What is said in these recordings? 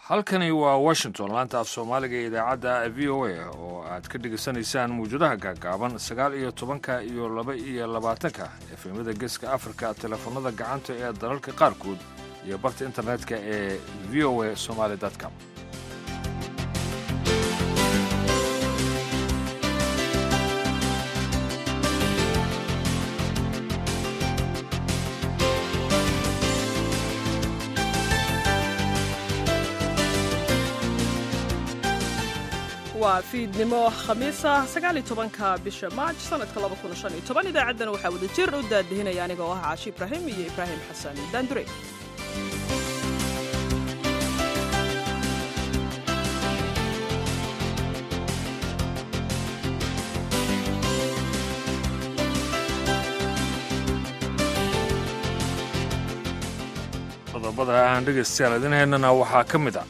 halkani waa washington laanta af soomaaliga ee idaacadda v o a oo aad ka dhegaysanaysaan mawjadaha gaagaaban sagaal iyo tobanka iyo laba iyo labaatanka efemada geeska afrika teleefanada gacanta ee dalalka qaarkood iyo barta internetka ee v o a somaali com waa fiidnimo khamiisa sagaal iyo tobanka bisha maaj sanadka laba kun shan iyo toban idaacaddana waxaa wada jir u daadihinaya aniga oo ah caashi ibraahim iyo ibraahim xasan daandure qodobada aan dhegaystayaal idin haynana waxaa ka mid a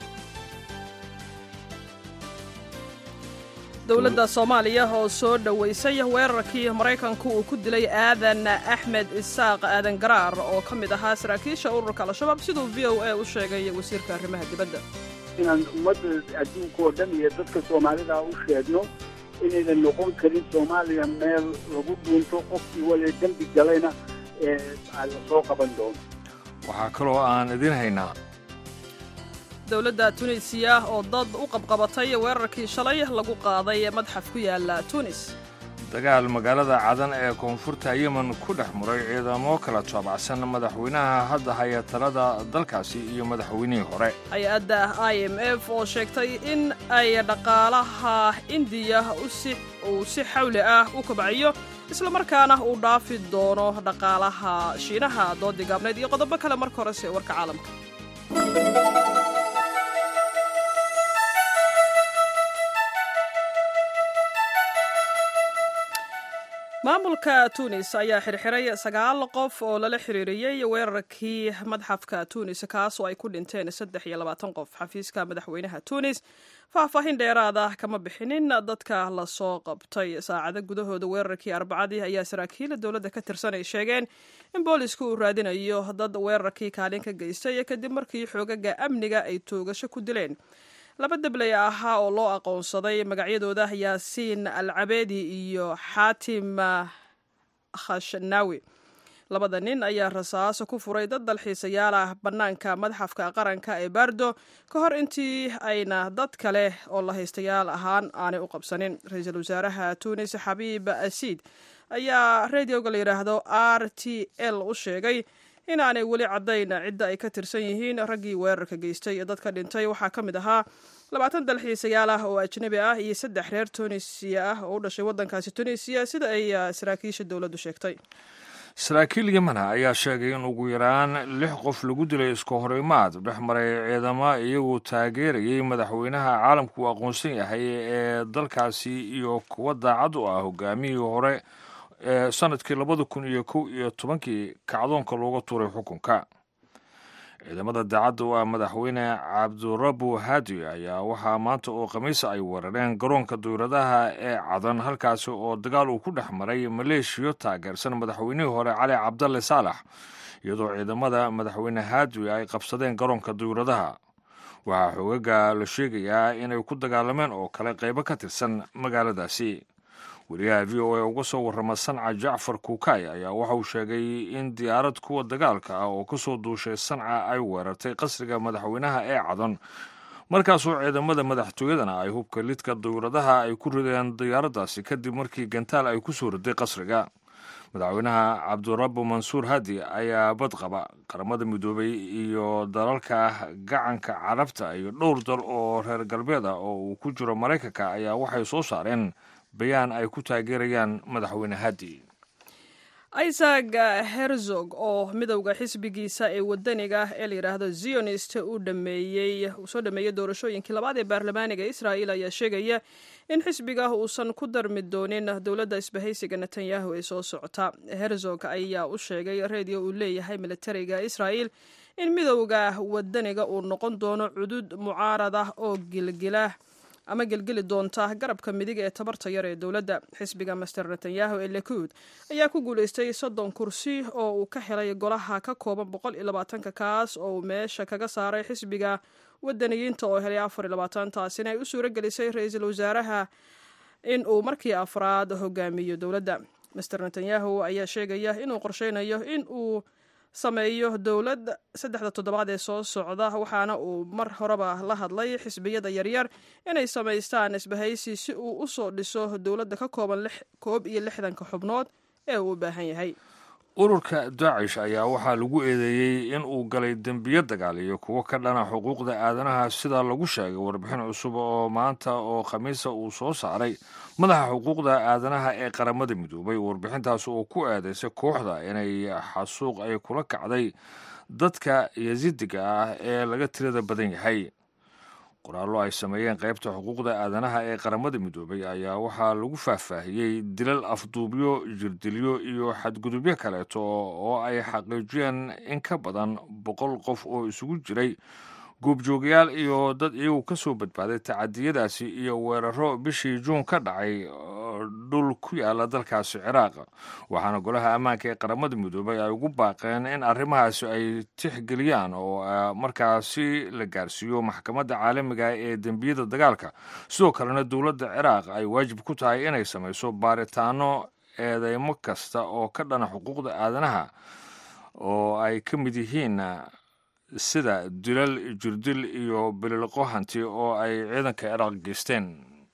dowladda soomaaliya oo soo dhowaysay weerarkii maraykanku uu ku dilay aadan axmed isaaq aadan garaar oo ka mid ahaa saraakiisha ururka al-shabaab siduu v o a u sheegay wasiirka arrimaha dibadda inaan ummadda adduunka oo dhan iyo dadka soomaalida u sheegno inaynan noqon karin soomaaliya meel lagu dhuunto qofkii waliba dembi galayna ee la soo qaban doono waxaa kaloo aan idin haynaa dowladda tunisiya oo dad u qabqabatay weerarkii shalay lagu qaaday madxaf ku yaala tunis dagaal magaalada cadan ee koonfurta yemen ku dhex muray ciidamo kala toobacsan madaxweynaha hadda haya talada dalkaasi iyo madaxweynihii hore hay-adda i m f oo sheegtay in ay dhaqaalaha indiya uu si xawli ah u kobcayo islamarkaana uu dhaafi doono dhaqaalaha shiinaha doodii gaabneyd iyo qodobo kale marka horese warka caalamka maamulka tunis ayaa xirxiray sagaal qof oo lala xiriiriyey weerarkii madxafka tunis kaasoo ay ku dhinteen saddex iyo labaatan qof xafiiska madaxweynaha tunis faahfaahin dheeraada kama bixinin dadka lasoo qabtay saacado gudahooda weerarkii arbacadii ayaa saraakiila dowladda ka tirsan ay sheegeen in boolisku uu raadinayo dad weerarkii kaalin ka geystay kadib markii xoogaga amniga ay toogasho ku dileen laba debley ahaa oo loo aqoonsaday magacyadooda yaasiin al cabeedi iyo xaatim khashnaawi labada nin ayaa rasaaso ku furay dad dalxiisayaal ah bannaanka madxafka qaranka ee baardo ka hor intii ayna dad kale oo la haystayaal ahaan aanay u qabsanin ra-iisul wasaaraha tunis xabiib asiid ayaa radioga la yidhaahdo r t l u sheegay inaanay weli caddayn cidda ay ka tirsan yihiin raggii weerarka geystay ee dadka dhintay waxaa ka mid ahaa labaatan dalxiisayaal ah oo ajnabi ah iyo saddex reer tunisiya ah oo u dhashay waddankaasi tunisiya sida ay saraakiisha dowladdu sheegtay saraakiil yemana ayaa sheegay in ugu yaraan lix qof lagu dilay isku horimaad dhex maray ciidamo iyagoo taageerayay madaxweynaha caalamku uu aqoonsan yahay ee dalkaasi iyo kuwa daacad u ah hogaamihii hore ee sanadkii labada kun iyo kow iyo tobankii kacdoonka looga tuuray xukunka ciidamada daacadda u ah madaxweyne cabdurabu hadi ayaa waxaa maanta oo khamiisa ay weerareen garoonka dowladaha ee cadan halkaasi oo dagaal uu ku dhex maray maleeshiyo taageersan madaxweynihii hore cali cabdalle saalax iyadoo ciidamada madaxweyne hadi ay qabsadeen garoonka dowladaha waxaa xoogaga la sheegayaa inay ku dagaalameen oo kale qaybo ka tirsan magaaladaasi wariyaha v o a uga soo warrama sanca jacfar kuukay ayaa waxa uu sheegay in diyaarad kuwa dagaalka ah oo ka soo duushay sanca ay weerartay qasriga madaxweynaha ee cadan markaasoo ciidamada madaxtooyadana ay hubka lidka dowladaha ay ku rideen diyaaraddaasi kadib markii gantaal ay ku soo riday qasriga madaxweynaha cabdurabu mansuur hadi ayaa badqaba qaramada midoobay iyo dalalka gacanka carabta iyo dhowr dal oo reer galbeed ah oo uu ku jiro maraykanka ayaa waxay soo saareen bayaan ay ku taageerayaan madaxweyne hadi isaac herzog oo midowda xisbigiisa ee wadaniga ee la yidhaahdo zionist uu dhameeyey uu soo dhameeyey doorashooyinkii labaad ee baarlamaaniga israa'il ayaa sheegaya in xisbiga uusan ku darmi doonin dowladda isbahaysiga netanyahu ee soo socota herzog ayaa u sheegay reediyo uu leeyahay militariga israa'il in midowda wadaniga uu noqon doono cudud mucaarad ah oo gilgila ama gelgeli doonta garabka midig ee tabarta yar ee dowladda xisbiga master netanyahu ee lekuud ayaa ku guulaystay soddon kursi oo uu ka helay golaha ka kooban boqol iyo labaatanka kaas oo uu meesha kaga saaray xisbiga wadaniyiinta oo helay afar iyo labaatan taasina ay u suuro gelisay ra-iisul wasaaraha in uu markii afraad hogaamiyo dowladda master netanyahu ayaa sheegaya inuu qorsheynayo in uu sameeyo dowlad saddexda toddobaad ee soo socda waxaana uu mar horeba la hadlay xisbiyada yaryar inay samaystaan isbahaysi si uu u soo dhiso dowladda ka kooban koob iyo lixdanka xubnood ee uu u baahan yahay ururka daacish ayaa waxaa lagu eedeeyey in uu galay dembiyo dagaal iyo kuwo ka dhana xuquuqda aadanaha sida lagu sheegay warbixin cusub oo maanta oo khamiisa uu soo saaray madaxa xuquuqda aadanaha ee qaramada midoobay warbixintaas oo ku eedeysay kooxda inay xasuuq ay kula kacday dadka yasidiga ah ee laga tirada badan yahay qoraallo ay sameeyeen qaybta xuquuqda aadanaha ee qaramada midoobay ayaa waxaa lagu faahfaahiyey dilal afduubyo jirdilyo iyo xadgudubyo kaleeto oo ay xaqiijiyeen in ka badan boqol qof oo isugu jiray goobjoogayaal iyo dad iyagu ka soo badbaaday tacadiyadaasi iyo weeraro bishii juun ka dhacay dhul ku yaala dalkaasi ciraaq waxaana golaha ammaanka ee qaramada midoobay ay ugu baaqeen in arrimahaasi ay tixgeliyaan oo markaasi la gaarsiiyo maxkamadda caalamiga ee dembiyada dagaalka sidoo kalena dowladda ciraaq ay waajib ku tahay inay samayso baaritaano eedeymo kasta oo ka dhana xuquuqda aadanaha oo ay ka mid yihiin sida dilal jirdil iyo bililqo hanti oo ay ciidanka ciraaq geysteen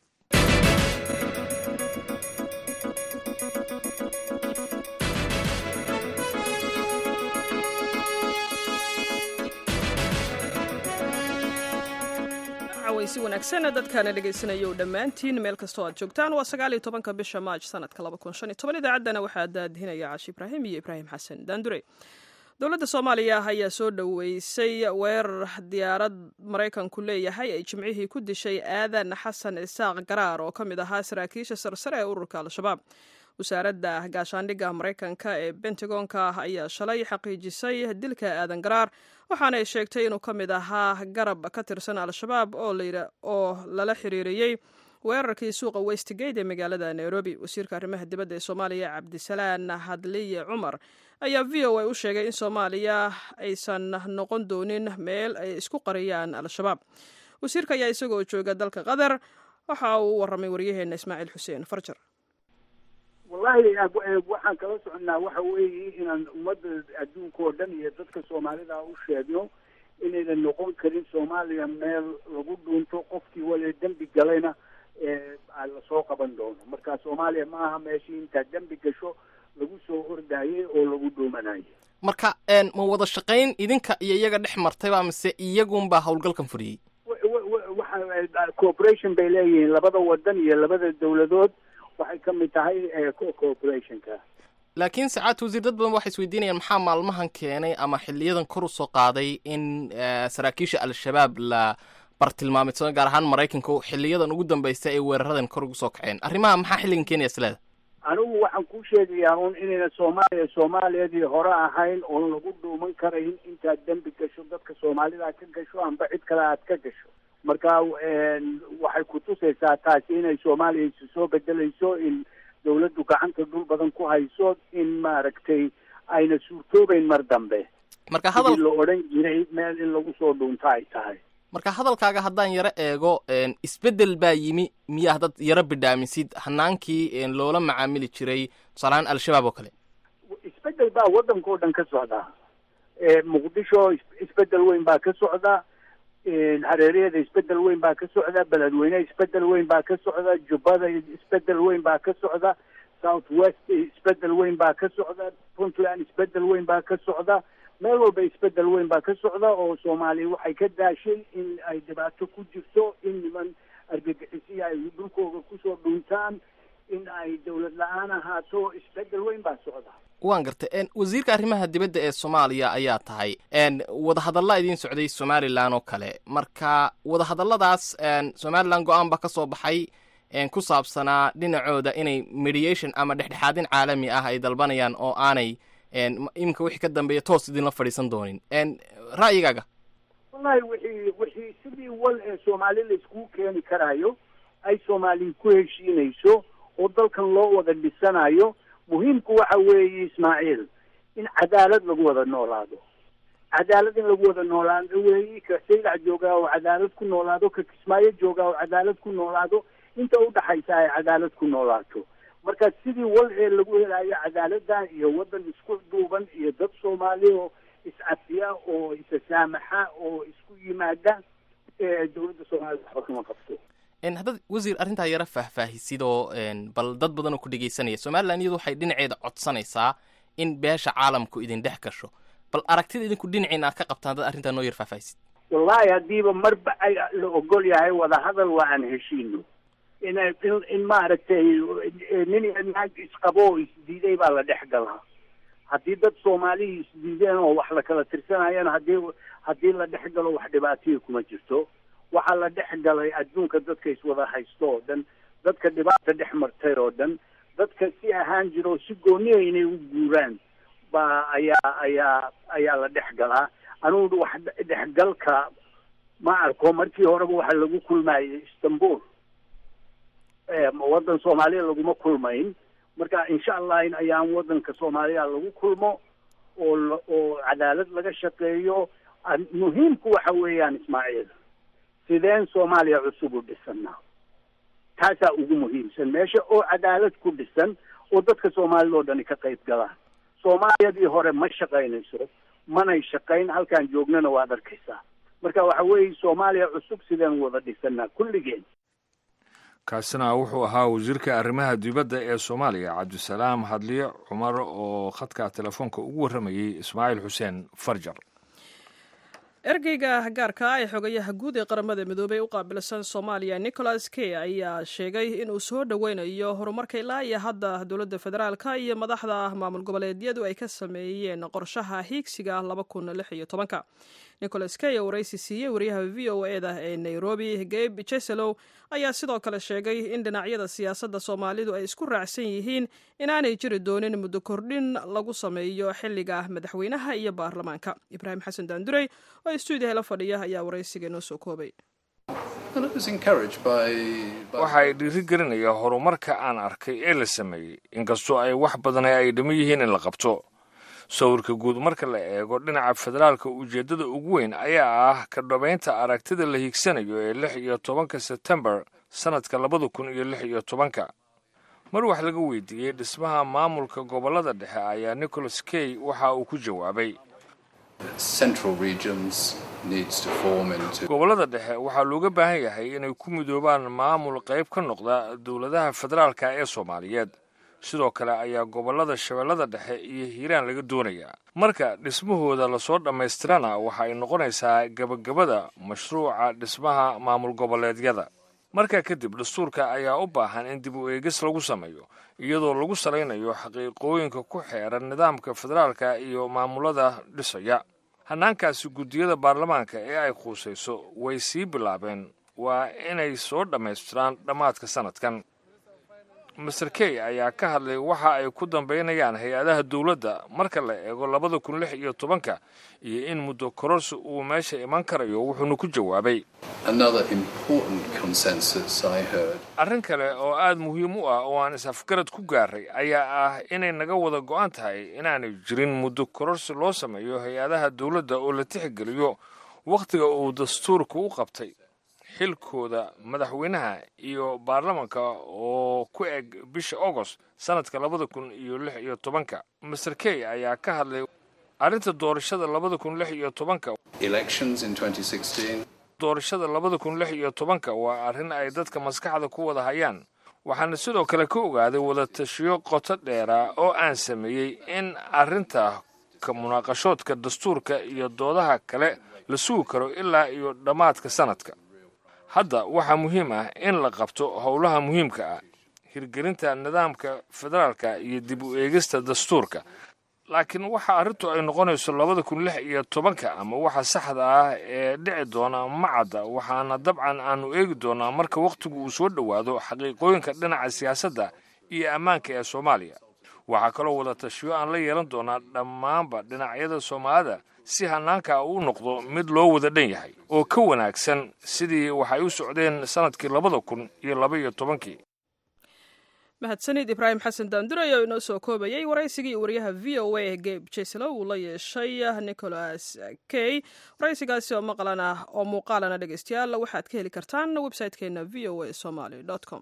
si wanaagsan dadkaana dhegaysanaya dhammaantiin meel kastoo aad joogtaan waa sagaal iyo tobanka bisha maaj sanadka laba kun shan iyo toban idaacaddana waxaa daadihinaya caashi ibraahim iyo ibraahim xasan daandure dowladda soomaaliya ayaa soo dhoweysay weerar diyaarad maraykanku leeyahay ay jimcihii ku dishay aadan xasan isaaq garaar oo ka mid ahaa saraakiisha sarsare ee ururka al-shabaab wasaaradda gaashaandhigga maraykanka ee bentagonka ayaa shalay xaqiijisay dilka aadan garaar waxaana ay sheegtay inuu ka mid ahaa garab ka tirsan al-shabaab oo lala xiriiriyey weerarkii suuqa westgate ee magaalada nairobi wasiirka arrimaha dibadda ee soomaaliya cabdisalaan hadliye cumar ayaa v o a u sheegay in soomaaliya aysan noqon doonin meel ay isku qariyaan al-shabaab wasiirka ayaa isagoo jooga dalka qatar waxa uu u warramay waryaheena ismaaciil xuseen farjar wallahi waxaan kala soconnaa waxa weeye inaan ummadda adduunka oo dhan iyo dadka soomaalida u sheegno inaynan noqon karin soomaaliya meel lagu dhuunto qofkii wale dembi galayna lasoo qaban doono marka soomaaliya ma aha meeshii intaad dembi gasho lagu soo ordayay oo lagu dhuumanayay marka ma wada shaqayn idinka iyo iyaga dhex martayba mise iyagunbaa howlgalkan furiyey waxa cooperation bay leeyihiin labada wadan iyo labada dowladood waxay ka mid tahay cooperationka laakiin sacaad wasiir dad badan waxay isweydiinayaan maxaa maalmahan keenay ama xiliyadan kor usoo qaaday in saraakiisha al-shabaab la bartilmaameydsado gaar ahaan maraykanka xiliyadan ugu dambaysa ay weeraradan kor ugu soo kaceen arrimaha maxaa xilligan keenaya isleeda anigu waxaan ku sheegayaa un inayna soomaaliya soomaaliyadii hore ahayn oon lagu dhuuman karayn intaad dembi gasho dadka soomaalida ka gasho amba cid kale aad ka gasho marka waxay kutusaysaa taasi inay soomaaliya isu soo bedelayso in dawladdu gacanta dhul badan ku hayso in maaragtay ayna suurtoobeyn mar dambe marka hadal la odhan jiray meel in lagu soo dhuunto ay tahay marka hadalkaaga haddaan yaro eego isbeddel baa yimi miyaa dad yaro bidhaamisid hanaankii loola macaamili jiray tusaalahaan al-shabaab oo kale isbeddel baa waddanka oo dhan ka socda muqdisho isbeddel weyn baa ka socda hareeriyada isbeddel weyn baa ka socda beledweyne isbeddel weyn baa ka socda jubbada isbeddel weyn baa ka socda south west isbeddel weyn baa ka socda puntland isbeddel weyn baa ka socda meel walba isbeddel weyn baa ka socda oo soomaaliya waxay ka daashay in ay dhibaato ku jirto in niman argagixisiya ay dhulkooga kusoo dhuuntaan in ay dawlad la-aan ahaato isbeddel weyn baa socda waan gartay wasiirka arrimaha dibadda ee soomaaliya ayaa tahay wadahadalla idiin socday somalilan oo kale marka wadahadalladaas somalilan go-aan baa ka soo baxay ku saabsanaa dhinacooda inay mediation ama dhexdhexaadin caalami ah ay dalbanayaan oo aanay iminka wixii ka dambeeya toos idinla fadhiisan doonin ra'yigaaga wallahi wixii wixii sidii wal ee soomaali la iskugu keeni karaayo ay soomaali ku heshiinayso oo dalkan loo wada dhisanayo muhiimku waxa weeye ismaaciil in cadaalad lagu wada noolaado cadaalad in lagu wada noolaado weeyi ka saylac joogaa oo cadaalad ku noolaado ka kismaayo joogaa oo cadaalad ku noolaado inta udhaxaysa ay cadaalad ku noolaato marka sidii wal ee lagu helayo cadaalada iyo waddan isku duuban iyo dad soomaali oo iscafiya oo isasaamaxa oo isku yimaada dowladda soomaalida waxba kama qabto haddaad wasiir arrintaa yara faahfaahisid oo bal dad badan oo ku dhegaysanaya somalilan iyadu waxay dhinaceeda codsanaysaa in beesha caalamku idin dhex gasho bal aragtida idinku dhinaciina aad ka qabtaan dad arrintaa noo yar faahfaahisid wallahi haddiiba marba ay la ogol yahay wadahadal waa aan heshiino in in in maaragtay nin iyo naag isqabo oo isdiiday baa la dhex galaa haddii dad soomaaliya isdiideen oo wax la kala tirsanayana haddii haddii la dhex galo wax dhibaatihii kuma jirto waxaa la dhex galay adduunka dadka iswada haysto oo dhan dadka dhibaata dhex martay oo dhan dadka si ahaan jiro si gooniya inay u guuraan baa ayaa ayaa ayaa la dhex galaa anugu wax dhexgalka ma arko markii horeba waxa lagu kulmayay istanbul waddan soomaaliya laguma kulmayn marka insha allah in ayaan waddanka soomaaliya lagu kulmo oo oo cadaalad laga shaqeeyo muhiimku waxa weeyaan ismaaciil sideen soomaaliya cusub u dhisanaa taasaa ugu muhiimsan meesha oo cadaalad ku dhisan oo dadka soomaalida oo dhani ka qayb galaan soomaaliyadii hore ma shaqaynayso manay shaqayn halkaan joognana waad arkaysaa marka waxa weeye soomaaliya cusub sideen wada dhisanaa kulligeen kaasina wuxuu ahaa wasiirka arrimaha dibadda ee soomaaliya cabdisalaam hadliye cumar oo khadka telefoonka ugu warramayey ismaaciil xuseen farjar ergeyga gaarka ee xogayaha guud ee qaramada midoobey u qaabilsan soomaaliya nicholas key ayaa sheegay inuu soo dhoweynayo horumarka ilaa iyo hadda dowladda federaalka iyo madaxda maamul goboleedyadu ay ka sameeyeen qorshaha hiigsiga laba kun lix iyo tobanka nicholas key oo waraysi siiyey wariyaha v o e da ee nairobi gabe jeselow ayaa sidoo kale sheegay in dhinacyada siyaasadda soomaalidu ay isku raacsan yihiin inaanay jiri doonin muddo kordhin lagu sameeyo xilliga madaxweynaha iyo baarlamaanka ibraahim xasan daandurey oo stuudiyaha la fadhiya ayaa waraysiga noo soo koobay waxay dhiirigelinayaa horumarka aan arkay ee la sameeyey inkastoo ay wax badan ay dhimo yihiin in la qabto sawirka guud marka la eego dhinaca federaalka ujeeddada ugu weyn ayaa ah ka dhabaynta aragtida la hiigsanayo ee lix iyo tobanka sebtembar sannadka labada kun iyo lix iyo tobanka mar wax laga weydiiyey dhismaha maamulka gobollada dhexe ayaa nicholas key waxa uu ku jawaabay gobollada dhexe waxaa looga baahan yahay inay ku midoobaan maamul qayb ka noqda dowladaha federaalka ee soomaaliyeed sidoo kale ayaa gobollada shabeellada dhexe iyo hiiraan laga doonayaa marka dhismahooda lasoo dhammaystirana waxa ay noqonaysaa gebagabada mashruuca dhismaha maamul goboleedyada markaa kadib dastuurka ayaa u baahan in dib u eegis lagu sameeyo iyadoo lagu salaynayo xaqiiqooyinka ku xeeran nidaamka federaalka iyo maamulada dhisaya hannaankaasi guddiyada baarlamaanka ee ay quusayso way sii bilaabeen waa inay soo dhammaystiraan dhammaadka sannadkan master key ayaa ka hadlay waxa ay ku dambaynayaan hay-adaha dowladda marka la eego labada kun lix iyo tobanka iyo in muddo kororsi uu meesha iman karayo wuxuuna ku jawaabay arrin kale oo aad muhiim u ah oo aan is-afgarad ku gaaray ayaa ah inay naga wada go'an tahay inaanay jirin muddo kororsi loo sameeyo hay-adaha dowladda oo la tixgeliyo wakhtiga uu dastuurka u qabtay xilkooda madaxweynaha iyo baarlamanka oo ku eg bisha agost sannadka labada kun iyo lix iyo tobanka master key ayaa ka hadlay arrinta doorashada labada kun lix iyo tobanka doorashada labada kun lix iyo tobanka waa arrin ay dadka maskaxda ku wada hayaan waxaana sidoo kale ka ogaaday wadatashiyo qoto dheera oo aan sameeyey in arrinta ka munaaqashoodka dastuurka iyo doodaha kale la sugi karo ilaa iyo dhammaadka sannadka hadda waxaa muhiim ah in la qabto howlaha muhiimka ah hirgelinta nidaamka federaalka iyo dib u eegista dastuurka laakiin waxa arrintu ay noqonayso labada kun lix iyo tobanka ama waxa saxda ah ee dhici doona macadda waxaana dabcan aanu eegi doonaa marka wakhtigu uu soo dhowaado xaqiiqooyinka dhinaca siyaasadda iyo ammaanka ee soomaaliya waxaa kaloo wada tashiyo aan la yeelan doonaa dhammaanba dhinacyada soomaalida si hannaanka uu noqdo mid loo wada dhan yahay oo ka wanaagsan sidii waxay u socdeen sannadkii labada kun iyo laba iyo tobankii mahadsanid ibraahim xasan daandurey oo inoo soo koobayay waraysigii waryaha v o a geb jeslow uu la yeeshay nicholas key waraysigaasi oo maqlan ah oo muuqaalana dhegeystayaal waxaad ka heli kartaan website-keena v o a somaly com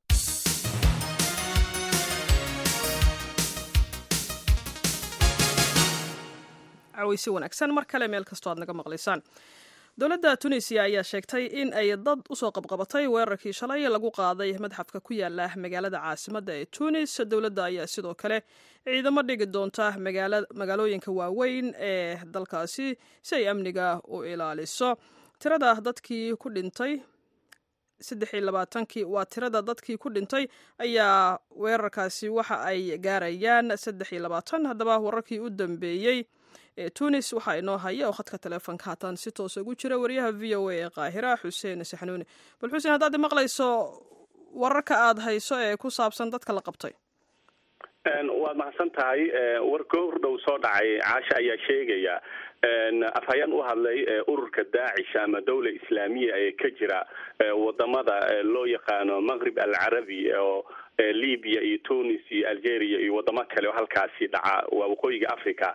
caweysi wanaagsan mar kale meel kastoo aad naga maqlaysaan dowladda tunisiya ayaa sheegtay in ay dad usoo qabqabatay weerarkii shalay lagu qaaday madxafka ku yaala magaalada caasimadda ee tunis dowladda ayaa sidoo kale ciidamo dhigi doonta magaalooyinka waaweyn ee dalkaasi si ay amniga u ilaaliso tirada dadkii ku dhintay saddexiylabaatankii waa tirada dadkii ku dhintay ayaa weerarkaasi waxa ay gaarayaan saddex iyo labaatan haddaba wararkii u dambeeyey ee tunis waxaa inoo haya oo khadka teleefonka haatan si toosa ugu jira wariyaha v o a ee qaahira xuseen saxnuuni bal xuseen haddaad maqlayso wararka aad hayso ee ku saabsan dadka la qabtay waad mahadsan tahay war goor dhow soo dhacay caasha ayaa sheegaya afhayeen u hadlay ururka daacish ama dawla islaamiya ee ka jira wadamada loo yaqaano maqrib alcarabi oo libya iyo tunis iyo algeria iyo wadamo kale oo halkaasi dhaca waa waqooyiga africa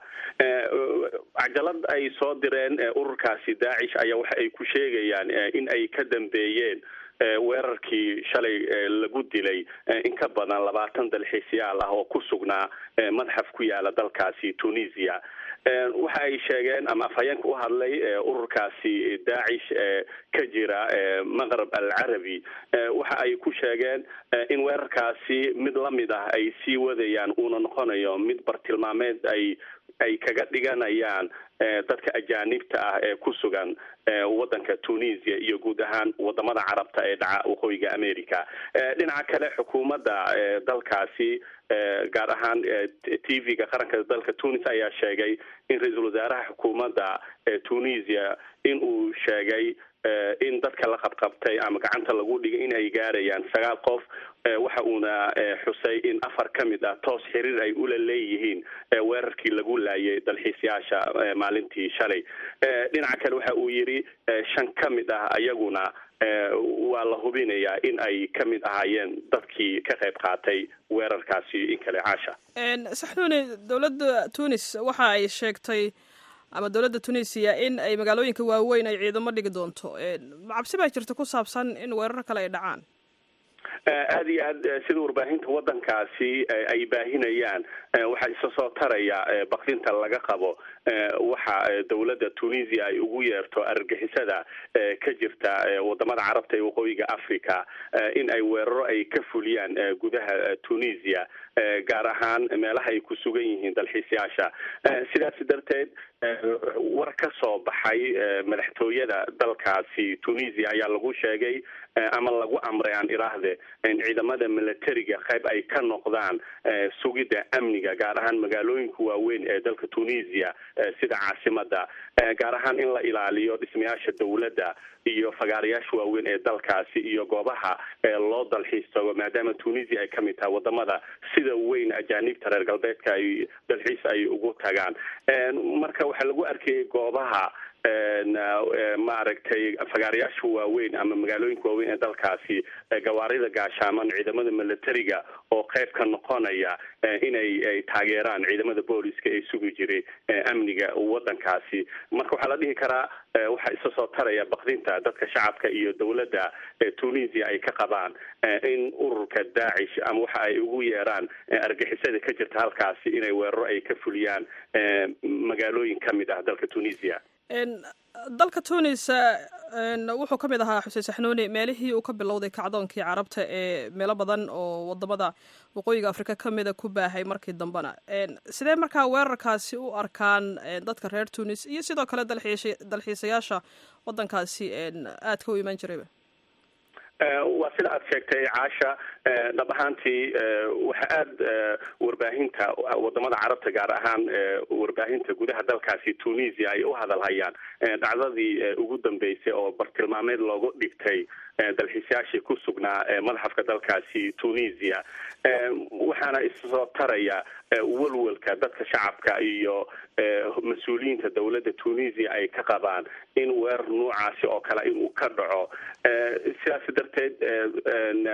cajalad ay soo direen ururkaasi daacish ayaa waxa ay ku sheegayaan in ay ka dambeeyeen weerarkii shalay lagu dilay in ka badan labaatan dalxiisyaal ah oo ku sugnaa madxaf ku yaala dalkaasi tunisia waxa ay sheegeen ama afhayeenka u hadlay ururkaasi daacish ka jira maqrab alcarabi waxa ay ku sheegeen in weerarkaasi mid lamid ah ay sii wadayaan uuna noqonayo mid bartilmaameed ay ay kaga dhiganayaan dadka ajaanibta ah ee ku sugan wadanka tunisia iyo guud ahaan wadamada carabta ee dhaca waqooyiga america dhinaca kale xukuumadda dalkaasi gaar ahaan t v-ga qaranka dalka tunis ayaa sheegay in ra-iisul wasaaraha xukuumadda tunisia in uu sheegay in dadka la qabqabtay ama gacanta lagu dhigay in ay gaarayaan sagaal qof waxa uuna xusay in afar ka mid ah toos xiriir ay ula leeyihiin weerarkii lagu laayay dalxiisyaasha maalintii shalay dhinaca kale waxa uu yidhi shan ka mid ah ayaguna waa la hubinayaa in ay ka mid ahaayeen dadkii ka qayb qaatay weerarkaasi in kale caasha saxnuuni dowladda tunis waxa ay sheegtay ama dowladda tunisiya in ay magaalooyinka waaweyn ay ciidamo dhigi doonto cabsi baa jirta ku saabsan in weerar kale ay dhacaan aada iyo aad sida warbaahinta wadankaasi ay baahinayaan waxaa isa soo taraya bakdinta laga qabo waxa dowladda tunisia ay ugu yeerto argagixisada ka jirta wadamada carabta ee waqooyiga africa in ay weeraro ay ka fuliyaan gudaha tunisia gaar ahaan meelaha ay ku sugan yihiin dalxiisyaasha sidaas darteed war ka soo baxay madaxtooyada dalkaasi tunisia ayaa lagu sheegay ama lagu amray aan iraahde in ciidamada militariga qayb ay ka noqdaan sugidda amniga gaar ahaan magaalooyinka waaweyn ee dalka tunisia sida caasimada gaar ahaan in la ilaaliyo dhismayaasha dowladda iyo fagaarayaasha waaweyn ee dalkaasi iyo goobaha loo dalxiis tago maadaama tunisia ay kamid tahay wadamada sida weyn ajaanibta reer galbeedka ay dalxiis ay ugu tagaan marka waxaa lagu arkayay goobaha maaragtay fagaarayaasha waaweyn ama magaalooyinka waaweyn ee dalkaasi gawaarida gaashaaman ciidamada militariga oo qayb ka noqonaya inay ay taageeraan ciidamada booliska ee sugi jiray amniga wadankaasi marka waxaa la dhihi karaa waxaa isa soo taraya bakdinta dadka shacabka iyo dowladda tunisia ay ka qabaan in ururka daacish ama waxa ay ugu yeeraan argixisada ka jirta halkaasi inay weeraro ay ka fuliyaan magaalooyin ka mid ah dalka tunisia dalka tunis wuxuu ka mid ahaa xuseen saxnuuni meelihii uu ka bilowday kacdoonkii carabta ee meelo badan oo wadamada waqooyiga afrika ka mida ku baahay markii dambena sidee markaa weerarkaasi u arkaan dadka reer tunis iyo sidoo kale dalxiisayaasha wadankaasi aadka u imaan jirayba waa sida aad sheegtay caasha dhab ahaantii waxa aada warbaahinta wadamada carabta gaar ahaan warbaahinta gudaha dalkaasi tunisia ay u hadalhayaan dhacdadii ugu dambeysay oo bartilmaameed loogu dhigtay dalxiisyaashii ku sugnaa madaxafka dalkaasi tunisia waxaana issoo taraya walwalka dadka shacabka iyo mas-uuliyiinta dowladda tunisia ay ka qabaan in weerar noocaasi oo kale inuu ka dhaco sidaas darteed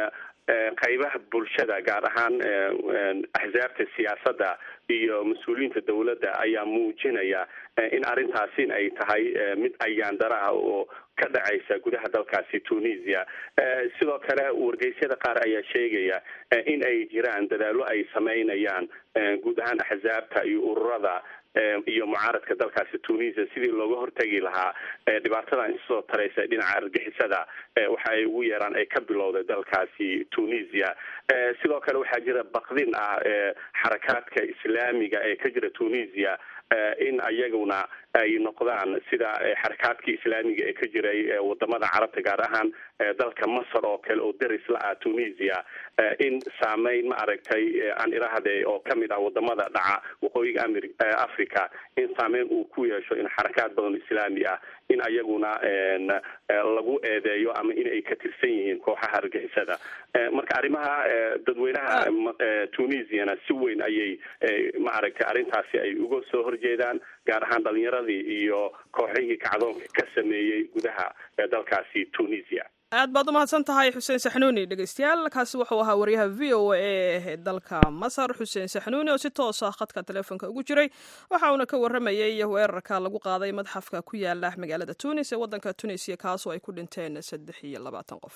qaybaha bulshada gaar ahaan axsaabta siyaasadda iyo mas-uuliyiinta dowladda ayaa muujinaya in arrintaasi ay tahay mid ayaandaro ah oo ka dhacaysa gudaha dalkaasi tunisia sidoo kale wargeysyada qaar ayaa sheegaya in ay jiraan dadaallo ay sameynayaan guud ahaan axsaabta iyo ururada iyo mucaaradka dalkaasi tunisia sidii looga hortegi lahaa dhibaatadan isoo taraysa dhinaca argixisada waxa ay ugu yeeraan ay ka bilowday dalkaasi tunisia sidoo kale waxaa jira bakdin ah xarakaadka islaamiga ee ka jira tunisia in ayaguna ay noqdaan sida xarakaadkii islaamiga ee ka jiray wadamada carabta gaar ahaan dalka masar oo kale oo deris la ah tunisia in saameyn ma aragtay aan irahde oo kamid ah wadamada dhaca waqooyiga amir africa in saameyn uu ku yeesho in xarakaad badan islaami ah in ayaguna lagu eedeeyo ama in ay ka tirsan yihiin kooxaha argixisada marka arrimaha dadweynaha tunisiana si weyn ayay ma aragtay arrintaasi ay uga soo horjeedaan gaar ahaan dhalinyaradii iyo kooxihii kacdoonka ka sameeyey gudaha dalkaasi tunisia aad baad u mahadsan tahay xuseen saxnuuni dhegeystayaal kaasi wuxuu ahaa waryaha v o a ee dalka masar xuseen saxnuuni oo si toos ah khadka teleefonka ugu jiray waxa uuna ka waramayey weerarka lagu qaaday madxafka ku yaala magaalada tunis ee waddanka tunisiya kaasoo ay ku dhinteen saddex iyo labaatan qof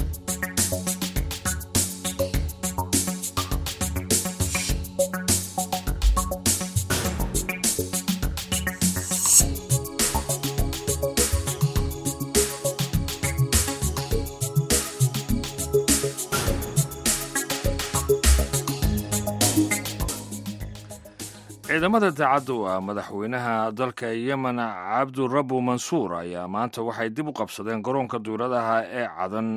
ciidamada daacadda u ah madaxweynaha dalka yemen cabdurabu mansuur ayaa maanta waxay dib u qabsadeen garoonka duuradaha ee cadan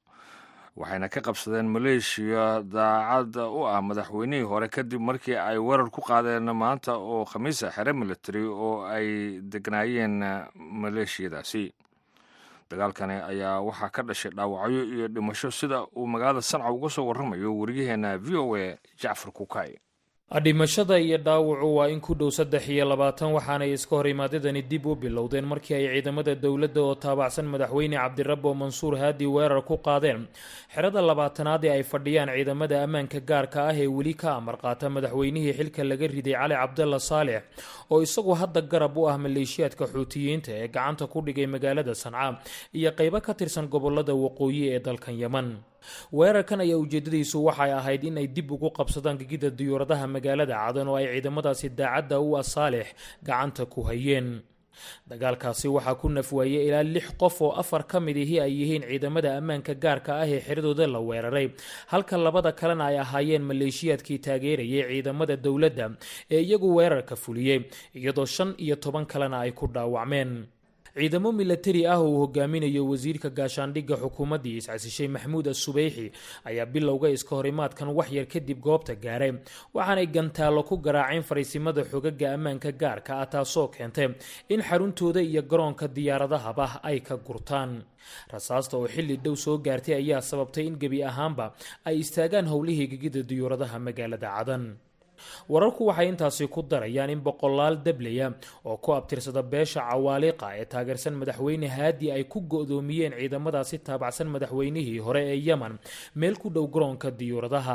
waxayna ka qabsadeen maleeshiya daacadda u ah madaxweynihii hore kadib markii ay weerar ku qaadeen maanta oo khamiisa xere military oo ay degnaayeen maleeshiyadaasi dagaalkani ayaa waxaa ka dhashay dhaawacyo iyo dhimasho sida uu magaalada sanca uga soo warramayo waryaheena v o a jacfar kukay dhimashada iyo dhaawacu waa in ku dhow saddex iyo labaatan waxaanay iska hor imaadadani dib u bilowdeen markii ay ciidamada dowladda oo taabacsan madaxweyne cabdirabo mansuur haadi weerar ku qaadeen xerada labaatanaad ee ay fadhiyaan ciidamada ammaanka gaarka ah ee weli ka amar qaata madaxweynihii xilka laga riday cali cabdalla saalex oo isagu hadda garab u ah maleeshiyaadka xuutiyiinta ee gacanta ku dhigay magaalada sanca iyo qeybo ka tirsan gobolada waqooyi ee dalkan yeman weerarkan ayaa ujeedadiisu waxay ahayd in ay dib ugu qabsadaan gegida diyuuradaha magaalada cadan oo ay ciidamadaasi daacadda u ah saalix gacanta ku hayeen dagaalkaasi waxaa ku nafwaayey ilaa lix qof oo afar ka mid ihi ay yihiin ciidamada ammaanka gaarka ah ee xiradooda la weeraray halka labada kalena ay ahaayeen maleeshiyaadkii taageerayay ciidamada dowladda ee iyagu weerarka fuliyey iyadoo shan iyo toban kalena ay ku dhaawacmeen ciidamo milatari ah oo uu hogaaminayo wasiirka gaashaandhigga xukuumaddii iscasishay maxamuud asubeyxi ayaa bilowga iska horimaadkan waxyar kadib goobta gaaray waxaanay gantaallo ku garaaceen fariisimada xogaga ammaanka gaarka ah taasoo keentay in xaruntooda iyo garoonka diyaaradahaba ay ka gurtaan rasaasta oo xilli dhow soo gaartay ayaa sababtay in gebi ahaanba ay istaagaan howlihii gegida diyuuradaha magaalada cadan wararku waxay intaasi ku darayaan in boqolaal dablaya oo ku abtirsada beesha cawaaliqa ee taageersan madaxweyne haadi ay ku go-doomiyeen ciidamadaasi taabacsan madaxweynihii hore ee yemen meel ku dhow garoonka diyuuradaha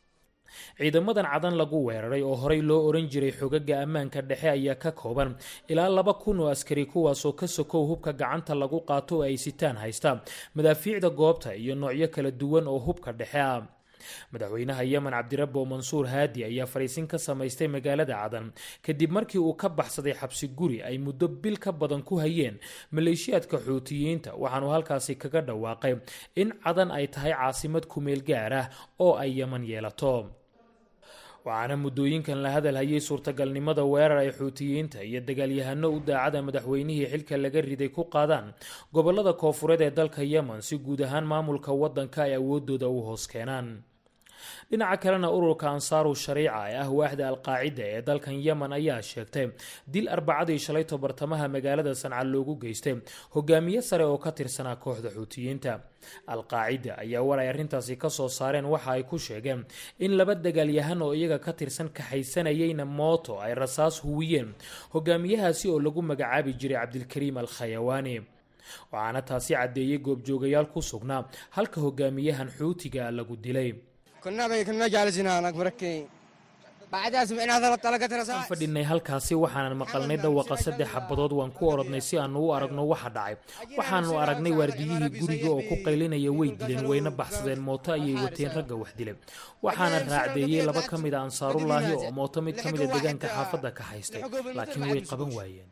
ciidamadan cadan lagu weeraray oo horey loo oran jiray xogaga ammaanka dhexe ayaa ka kooban ilaa laba kun oo askari kuwaasoo ka sokow hubka gacanta lagu qaato oo ay sitaan haysta madaafiicda goobta iyo noocyo kala duwan oo hubka dhexe ah madaxweynaha yemen cabdirabo mansuur haadi ayaa fariisin ka samaystay magaalada cadan kadib markii uu ka baxsaday xabsi guri ay muddo bil ka badan ku hayeen maleeshiyaadka xuutiyiinta waxaanu halkaasi kaga dhawaaqay in cadan ay tahay caasimad kumeel gaar ah oo ay yemen yeelato waxaana muddooyinkan la hadal hayay suurtagalnimada weerar ay xuutiyiinta iyo dagaalyahano u daacada madaxweynihii xilka laga riday ku qaadaan gobolada koofureed ee dalka yemen si guud ahaan maamulka wadanka ay awoodooda u hoos keenaan dhinaca kalena ururka ansaaru shariica ee ah waaxda alqaacida ee dalkan yemen ayaa sheegtay dil arbacadii shalayto bartamaha magaalada sanca loogu geystay hogaamiye sare oo ka tirsanaa kooxda xuutiyiinta alqaacida ayaa war ay arrintaasi kasoo saareen waxa ay ku sheegeen in laba dagaalyahan oo iyaga ka tirsan kaxaysanayeyna mooto ay rasaas huwiyeen hogaamiyahaasi oo lagu magacaabi jiray cabdilkariim al khayawaani waxaana taasi caddeeyey goobjoogayaal ku sugnaa halka hogaamiyahan xuutiga lagu dilay aan fadhinay halkaasi waxaanan maqalnay dhawaqa saddex xabadood waan ku orodnay si aanu u aragno waxa dhacay waxaanu aragnay waardiyihii guriga oo ku qaylinaya way dileen wayna baxsadeen mooto ayay wateen ragga wax dilay waxaana raacdeeyey laba ka mid a ansaarullaahi oo mooto mid ka mida deegaanka xaafadda ka haystay laakiin way qaban waayeen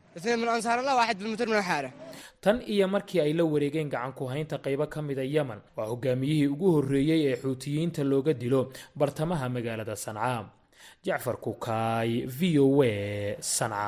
tan iyo markii ay la wareegeen gacanku haynta qaybo ka mida yemen waa hogaamiyihii ugu horreeyey ee xuutiyiinta looga dilo bartamaha magaalada sanca jacfar kukaay v o a sanca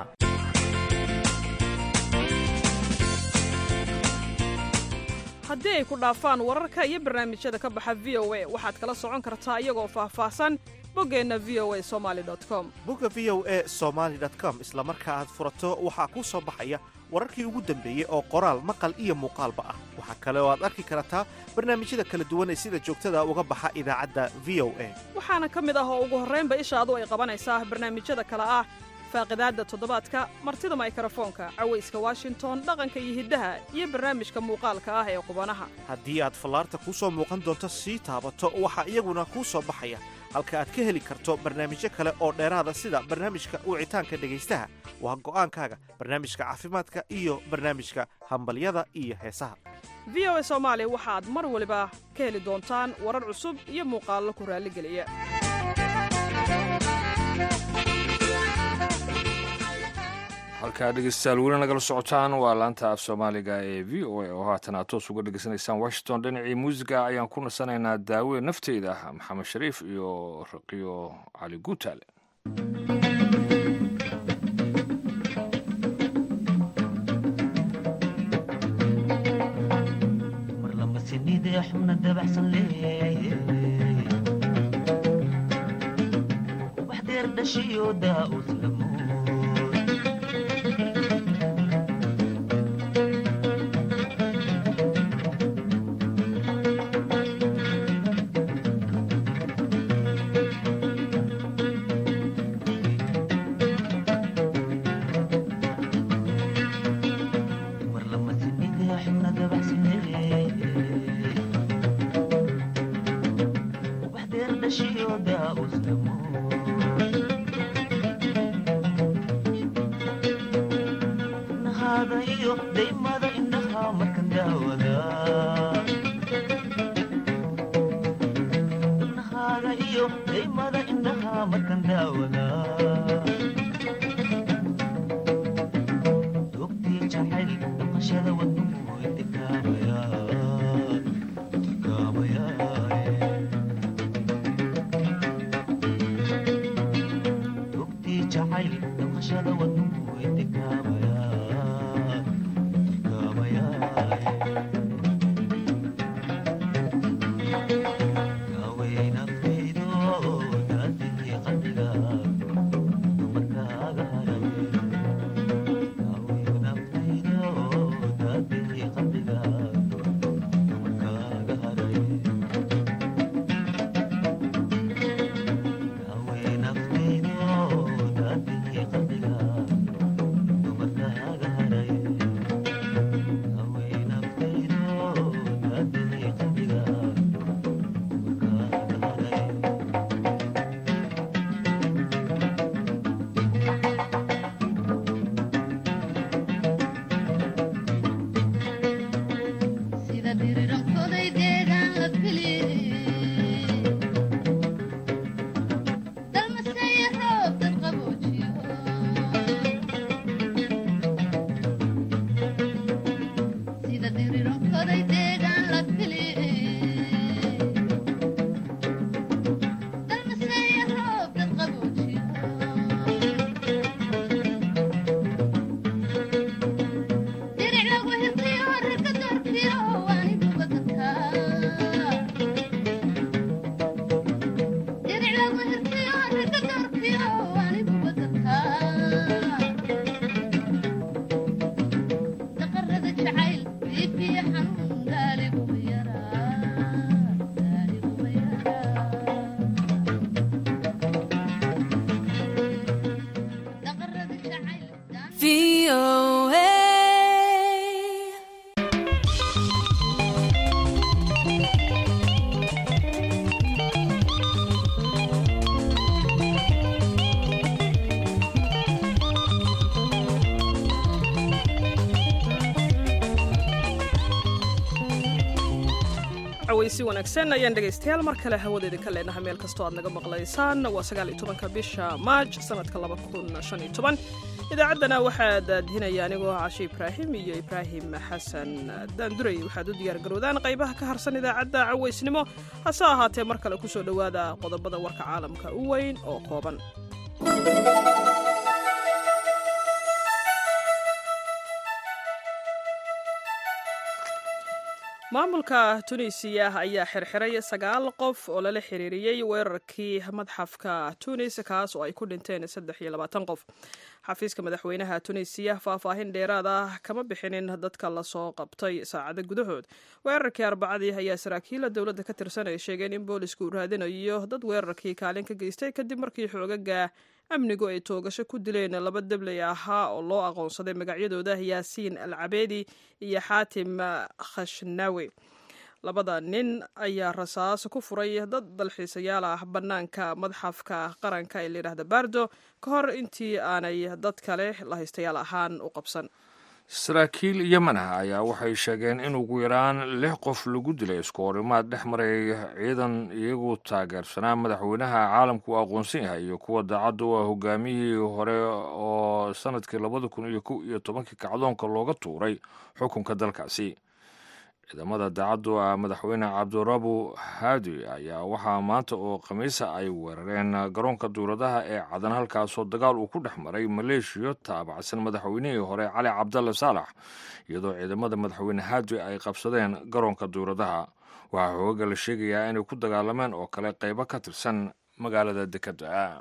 haddii ay ku dhaafaan wararka iyo barnaamijyada ka baxa v o a waxaad kala socon kartaa iyagoo faahfaahsan boggeenna v o a somali com bogga v o a somaali com isla marka aad furato waxaa kuu soo baxaya wararkii ugu dambeeyey oo qoraal maqal iyo muuqaalba ah waxaa kale oo aad arki kartaa barnaamijyada kala duwan ee sida joogtada uga baxa idaacadda v o a waxaana ka mid ah oo ugu horraynba ishaadu ay qabanaysaa barnaamijyada kale ah faaqidaadda toddobaadka martida maykarafoonka cawayska washington dhaqanka iyo hiddaha iyo barnaamijka muuqaalka ah ee qubanaha haddii aad fallaarta kuu soo muuqan doonto sii taabato waxaa iyaguna kuu soo baxaya halka aad ka heli karto barnaamijyo kale oo dheeraada sida barnaamijka wicitaanka dhegaystaha waa go'aankaaga barnaamijka caafimaadka iyo barnaamijka hambalyada iyo heesaha v o a soomaali waxaad mar waliba ka heli doontaan warar cusub iyo muuqaallo ku raalligeliya halkaa dhegeystayaal weli nagala socotaan waa laanta af soomaaliga ee v o a oo haatan aad toos uga dhegeysanaysaan washington dhinacii muusiga ayaan ku nasanaynaa daawe nafteyda ah maxamed shariif iyo raqiyo cali guutaale cawaysi wanaagsan ayaan dhegaystayaal mar kale hawada idinka leenaha meel kastoo aad naga maqlaysaan waa sagaal iyo tobanka bisha maaj sanadka laba kun shan iyo toban idaacaddana waxaa daadinaya anigoo cashe ibraahim iyo ibraahim xasan daanduray waxaad u diyaar garowdaan qaybaha ka harsan idaacadda cawaysnimo hase ahaatee mar kale kusoo dhowaada qodobada warka caalamka u weyn oo kooban maamulka tunisiya ayaa xirxiray sagaal qof oo lala xiriiriyey weerarkii madxafka tunis kaas oo ay ku dhinteen saddex iyo labaatan qof xafiiska madaxweynaha tunisiya faahfaahin dheeraad ah kama bixinin dadka lasoo qabtay saacado gudahood weerarkii arbacadii ayaa saraakiila dowladda ka tirsan ay sheegeen in boolisku uu raadinayo dad weerarkii kaalin ka geystay kadib markii xoogaga amnigu ay toogasho ku dileen laba debley ahaa oo loo aqoonsaday magacyadooda yaasiin al cabeedi iyo xaatim khashnawi labada nin ayaa rasaas ku furay dad dalxiisayaal ah bannaanka madxafka qaranka ee layidhahda bardo ka hor intii aanay dad kale lahaystayaal ahaan u qabsan saraakiil yemen ah ayaa waxay sheegeen in ugu yaraan lix qof lagu dilay isku horimaad dhex maray ciidan iyagu taageersanaa madaxweynaha caalamku uu aqoonsan yahay iyo kuwa daacadda u ah hogaamiyihii hore oo sanadkii labada kun iyo kow iyo tobankii kacdoonka looga tuuray xukunka dalkaasi ciidamada daacaddu ah madaxweyne cabdirabu haadi ayaa waxaa maanta oo khamiisa ay weerareen garoonka duuradaha ee cadan halkaasoo dagaal uu ku dhex maray maleeshiyo taabacsan madaxweynihii hore cali cabdalle saalax iyadoo ciidamada madaxweyne haadi ay qabsadeen garoonka duuradaha waxaa xoogaga la sheegayaa inay ku dagaalameen oo kale qaybo ka tirsan magaalada dekedda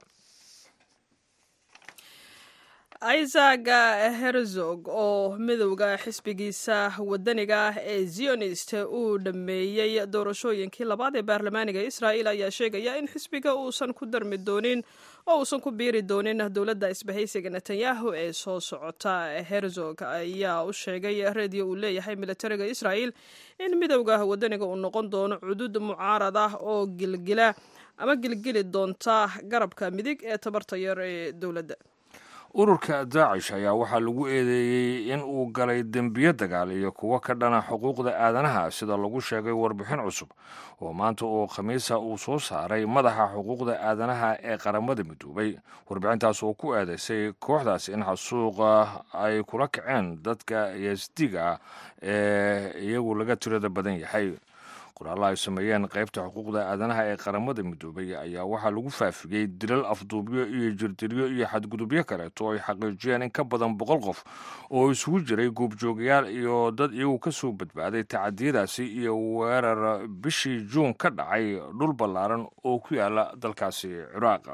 isaac herzog oo midowda xisbigiisa wadaniga ah ee zionist uu dhammeeyey doorashooyinkii labaad ee baarlamaaniga israa'il ayaa sheegaya in xisbiga uusan ku darmi doonin oo uusan ku biiri doonin dowladda isbahaysiga netanyahu ee soo socota herzog ayaa u sheegay reediyo uu leeyahay militariga israa'il in midowda wadaniga uu noqon doono cudud mucaarad ah oo gilgila ama gilgili doonta garabka midig ee tabarta yar ee dowladda ururka daacish ayaa waxaa lagu eedeeyey in uu galay dembiyo dagaal iyo kuwo ka dhana xuquuqda aadanaha sida lagu sheegay warbixin cusub oo maanta oo khamiisa uu soo saaray madaxa xuquuqda aadanaha ee qaramada midoobay warbixintaas oo ku eedeysay kooxdaas in xasuuqa ay kula kaceen dadka yasdiga ah ee iyagu laga tirada badan yahay qoraalla ay sameeyeen qaybta xuquuqda aadanaha ee qaramada midoobay ayaa waxaa lagu faafiyey dilal afduubyo iyo jirdilyo iyo xadgudubyo kaleeto ay xaqiijiyeen in ka badan boqol qof oo isugu jiray guubjoogayaal iyo dad iyagu ka soo badbaaday tacadiyadaasi iyo weerar bishii juun ka dhacay dhul ballaaran oo ku yaala dalkaasi ciraaq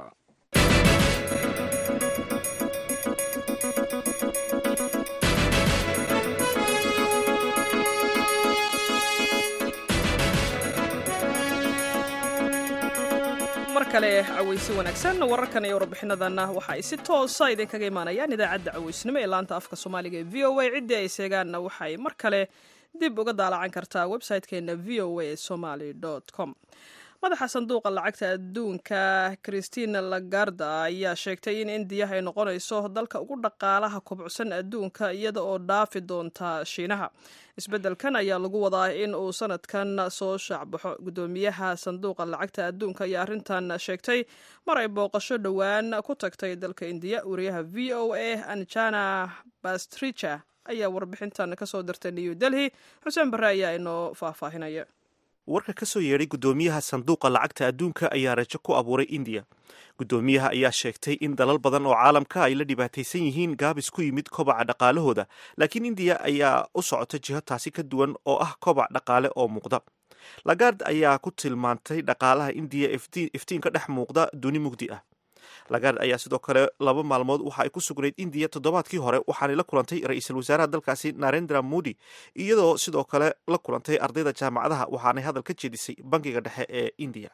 kale cawaysi wanaagsan wararkan iyo warbixinadanna waxa ay si toosa idinkaga imaanayaan idaacadda cawaysnimo ee laanta afka soomaaliga ee v o a ciddii ay seegaanna waxay mar kale dib uga daalacan kartaa website-keena v o a somaly com madaxa sanduuqa lacagta adduunka christina lagarda ayaa sheegtay in indiya ay noqonayso dalka ugu dhaqaalaha kobcsan adduunka iyada oo dhaafi doonta shiinaha isbeddelkan ayaa lagu wadaa in uu sanadkan soo shaacbaxo guddoomiyaha sanduuqa lacagta adduunka ayaa arrintan sheegtay mar ay booqasho dhowaan ku tagtay dalka indiya wariyaha v o a anjana bastricha ayaa warbixintan kasoo dirtay new delhi xuseen barre ayaa inoo faahfaahinaya warka ka soo yeedhay guddoomiyaha sanduuqa lacagta adduunka ayaa rajo ku abuuray indiya guddoomiyaha ayaa sheegtay in dalal badan oo caalamka ay la dhibaataysan yihiin gaabis ku yimid kobaca dhaqaalahooda laakiin indiya ayaa u socota jiho taasi ka duwan oo ah kobac dhaqaale oo muuqda lagard ayaa ku tilmaantay dhaqaalaha indiya iftiinka dhex muuqda duni mugdi ah lagard ayaa sidoo kale laba maalmood waxa ay ku sugnayd indiya toddobaadkii hore waxaanay la kulantay ra-iisul wasaaraha dalkaasi narendra modi iyadoo sidoo kale la kulantay ardayda jaamacadaha waxaanay hadal ka jeedisay bankiga dhexe ee indiya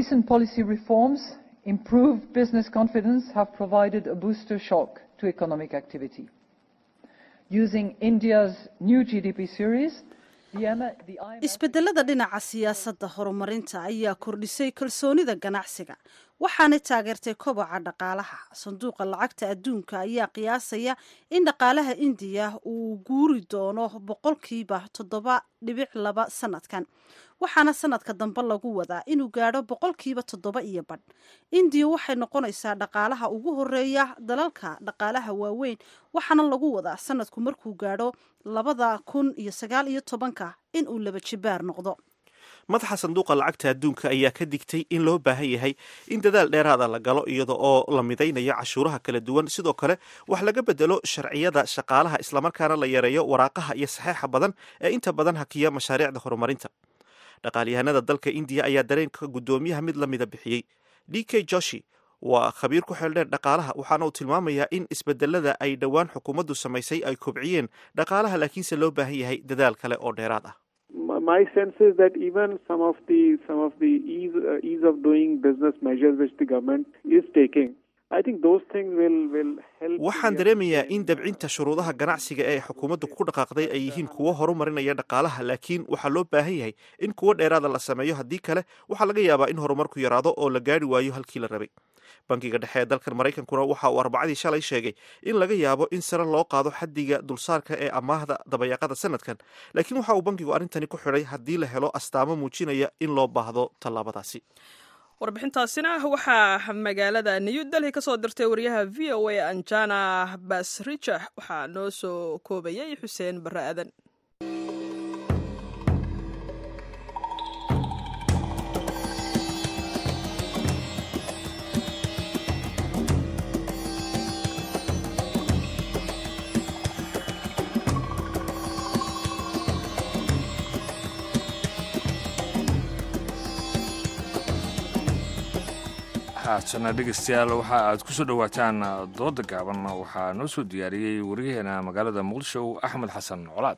improved business confidence have provided a booster shock to economic activity. Using India's new GDP series, isbedelada dhinaca siyaasadda horumarinta ayaa kordhisay kalsoonida ganacsiga waxaanay taageertay koboca dhaqaalaha sanduuqa lacagta adduunka ayaa qiyaasaya in dhaqaalaha indiya uu guuri doono boqolkiiba toddoba dhibic laba sanadkan waxaana sanadka dambe lagu wadaa inuu gaadho boqolkiiba toddoba iyo badh indiya waxay noqonaysaa dhaqaalaha ugu horeeya dalalka dhaqaalaha waaweyn waxaana lagu wadaa sanadku markuu gaadho labada kun iyo sagaal iyo tobanka inuu laba jibaar noqdo madaxa sanduuqa lacagta adduunka ayaa ka digtay in loo baahan yahay in dadaal dheeraada la galo iyada oo la midaynayo cashuuraha kala duwan sidoo kale wax laga bedelo sharciyada shaqaalaha islamarkaana la yareeyo waraaqaha iyo saxeixa badan ee inta badan hakiya mashaariicda horumarinta dhaqaalyahanada dalka indiya ayaa dareenka guddoomiyaha mid la mida bixiyey d k joshi waa khabiir ku xeeldheer dhaqaalaha waxaana uu tilmaamayaa in isbedelada ay dhowaan xukuumaddu samaysay ay kobciyeen dhaqaalaha laakiinse loo baahan yahay dadaal kale oo dheeraad ah my sense is that even some of the some of the ease uh, ease of doing business measures which the government is taking I think those things will will help waxaan dareemayaa in dabcinta shuruudaha ganacsiga ee xukuumaddu ku dhaqaaqday ay yihiin kuwo horumarinaya dhaqaalaha laakiin waxaa loo baahan yahay in kuwo dheeraada la sameeyo haddii kale waxaa laga yaabaa in horumarku yaraado oo la gaari waayo halkii la rabay bankiga dhexe ee dalkan maraykankuna waxa uu arbacadii shalay sheegay in laga yaabo in sare loo qaado xaddiga dulsaarka ee amaahda dabayaaqada sanadkan laakiin waxa uu bankigu arrintani ku xidhay haddii la helo astaamo muujinaya in loo baahdo tallaabadaasi warbixintaasina waxaa magaalada new delhi ka soo dirtay wariyaha v o a anjana basrija waxaa noo soo koobayay xuseen barre aadan haatana dhegeystayaal waxa aad ku soo dhowaataan dooda gaaban waxaa noo soo diyaariyey wariyaheena magaalada muqdisho axmed xasan colaad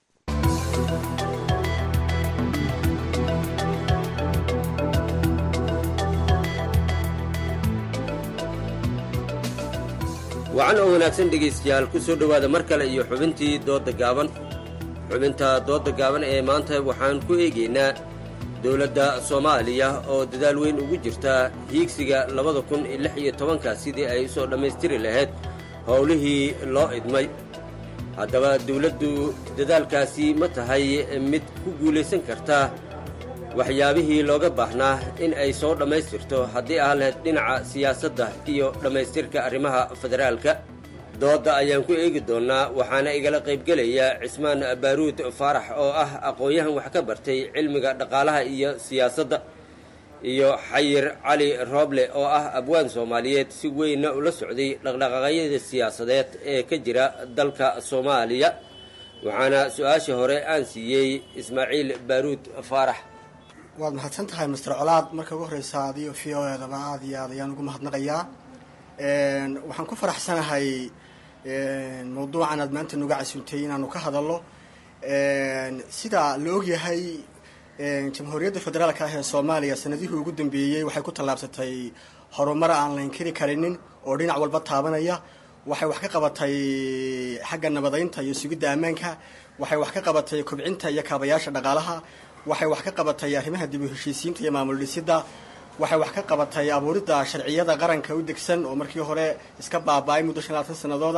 wacan oo wanaagsan dhegaystayaal ku soo dhowaada mar kale iyo xubintii doodda gaaban xubinta doodda gaaban ee maanta waxaan ku eegaynaa dowladda soomaaliya oo dadaal weyn ugu jirta hiigsiga labada kun iyo lix iyo tobanka sidii ay usoo dhammaystiri lahayd howlihii loo idmay haddaba dawladdu dadaalkaasi ma tahay mid ku guulaysan karta waxyaabihii looga baahnaa in ay soo dhammaystirto haddii aan lahayd dhinaca siyaasadda iyo dhammaystirka arrimaha federaalka doodda ayaan ku eegi doonnaa waxaana igala qaybgelaya cismaan baaruud faarax oo ah aqoon-yahan wax ka bartay cilmiga dhaqaalaha iyo siyaasadda iyo xayir cali rooble oo ah abwaan soomaaliyeed si weynna ula socday dhaqdhaqaaqyada siyaasadeed ee ka jira dalka soomaaliya waxaana su-aasha hore aan siiyey ismaaciil baaruud faarax waad mahadsan tahay master colaad marka ugu horreysa adiyo v o edaba aad iyo aad ayaan ugu mahadnaqayaa waxaan ku faraxsanahay mawduucan aad maanta nuga casuntay inaanu ka hadalno sida la ogyahay jamhuuriyadda federaalka ah ee soomaaliya sanadihii ugu dambeeyey waxay ku tallaabsatay horumar aan la inkiri karinin oo dhinac walba taabanaya waxay wax ka qabatay xagga nabadaynta iyo sugidda ammaanka waxay wax ka qabatay kobcinta iyo kaabayaasha dhaqaalaha waxay wax ka qabatay arrimaha dib u heshiisiinta iyo maamul dhisidda waxay wax ka qabatay abuuridda sharciyada qaranka u degsan oo markii hore iska baaba-ay muddo shan labaatan sanadooda